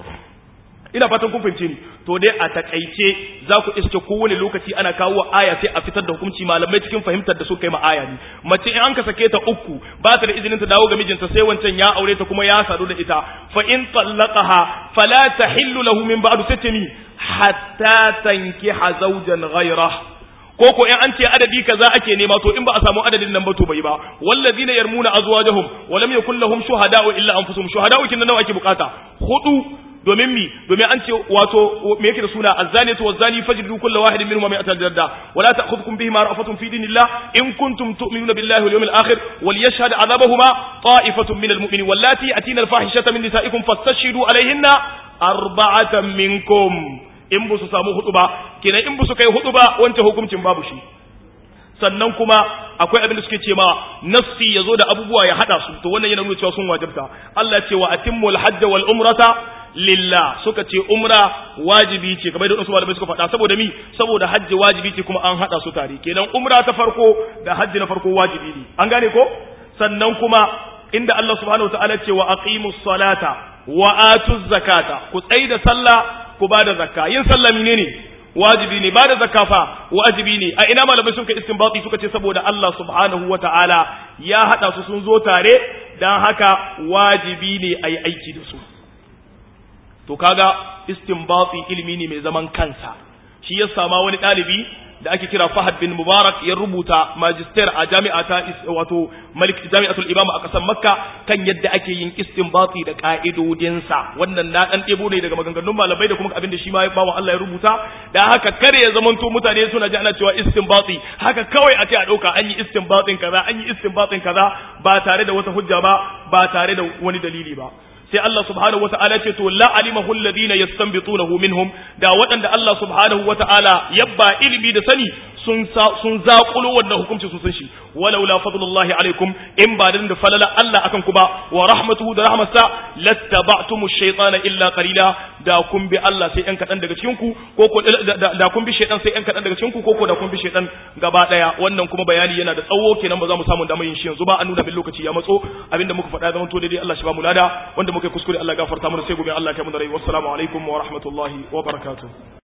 ina fatan kun fahimce ni to dai a takaice za ku iske kowane lokaci ana kawo aya sai a fitar da hukunci malamai cikin fahimtar da su kai ma aya ne mace in an ka sake ta uku ba ta da izinin ta dawo ga mijinta sai wancan ya aure ta kuma ya sadu da ita fa in tallaqaha fala tahillu lahu min ba'du satami hatta tankiha zawjan ghayrahu ko ko in an ce adadi kaza ake nema to in ba a samu adadin nan ba to bai ba wallazina yarmuna azwajahum wa lam yakul lahum shuhada'u illa anfusuhum shuhada'u kin nawa ake bukata hudu domin mi domin an ce wato me yake da suna azzaniyatu wazzani fajlidu kullu wahidin minhum mi'ata jalda wala ta'khudhukum bihima ra'fatun fi dinillah in kuntum tu'minuna billahi wal yawmil akhir wal yashhad 'adabahuma ta'ifatun minal mu'minin wallati atina al fahishata min nisa'ikum fastashhidu 'alayhinna arba'atan minkum in ba su samu hudu ba kenan in ba su kai hudu ba wancan hukuncin babu shi sannan kuma akwai abin da suke ce ma nafsi yazo da abubuwa ya hada su to wannan yana nuna cewa sun wajibta Allah ce wa atimmul hajj wal umrata lillah suka ce umra wajibi ce kamar da wasu malamai suka faɗa saboda mi saboda hajji wajibi ce kuma an hada su tare kenan umra ta farko da hajji na farko wajibi ne an gane ko sannan kuma inda Allah subhanahu wataala ce wa aqimus salata wa atuz zakata ku tsaida sallah ku ba da zakka yin sallah menene wajibi ne ba da zakka fa wajibi ne a ina malamai sun kai istinbati suka ce saboda Allah subhanahu wata'ala ya hada su sun zo tare dan haka wajibi ne ayi aiki da su to kaga istinbati ilimi ne mai zaman kansa shi ya sama wani dalibi da ake kira Fahad bin Mubarak ya rubuta magister a jami'a ta wato Malik Jami'atul Imam a kasar Makka kan yadda ake yin istinbati da ka'idodinsa wannan na dan debo ne daga maganganun malamai da kuma abin da shi ma bawa Allah ya rubuta da haka kare ya zamanto mutane suna ji ana cewa istinbati haka kawai a ce a dauka an yi istinbatin kaza an yi istinbatin kaza ba tare da wata hujja ba ba tare da wani dalili ba sai Allah subhanahu wata'ala ce to la alimahu alladhina yastanbitunahu minhum da waɗanda Allah subhanahu wata'ala yabba ilimi da sani sun sun zaƙulo wannan hukunci sun san shi walau la fadlullahi alaikum in ba dan da falala Allah akan ku ba wa rahmatuhu da rahmatsa lattaba'tumu shaytana illa qalila da kun bi Allah sai ɗan kaɗan daga cikin ku ko ko da kun bi shaytan sai ɗan kaɗan daga cikin ku ko ko da kun bi shaytan gaba ɗaya wannan kuma bayani yana da tsawo kenan ba za mu samu damar yin shi yanzu ba an nuna bin lokaci ya matso abinda muka faɗa zaman to daidai Allah shi ba mu lada wanda muka kuskure Allah gafarta mana sai gobe Allah ya kai mu da rai wassalamu alaikum wa rahmatullahi wa barakatuh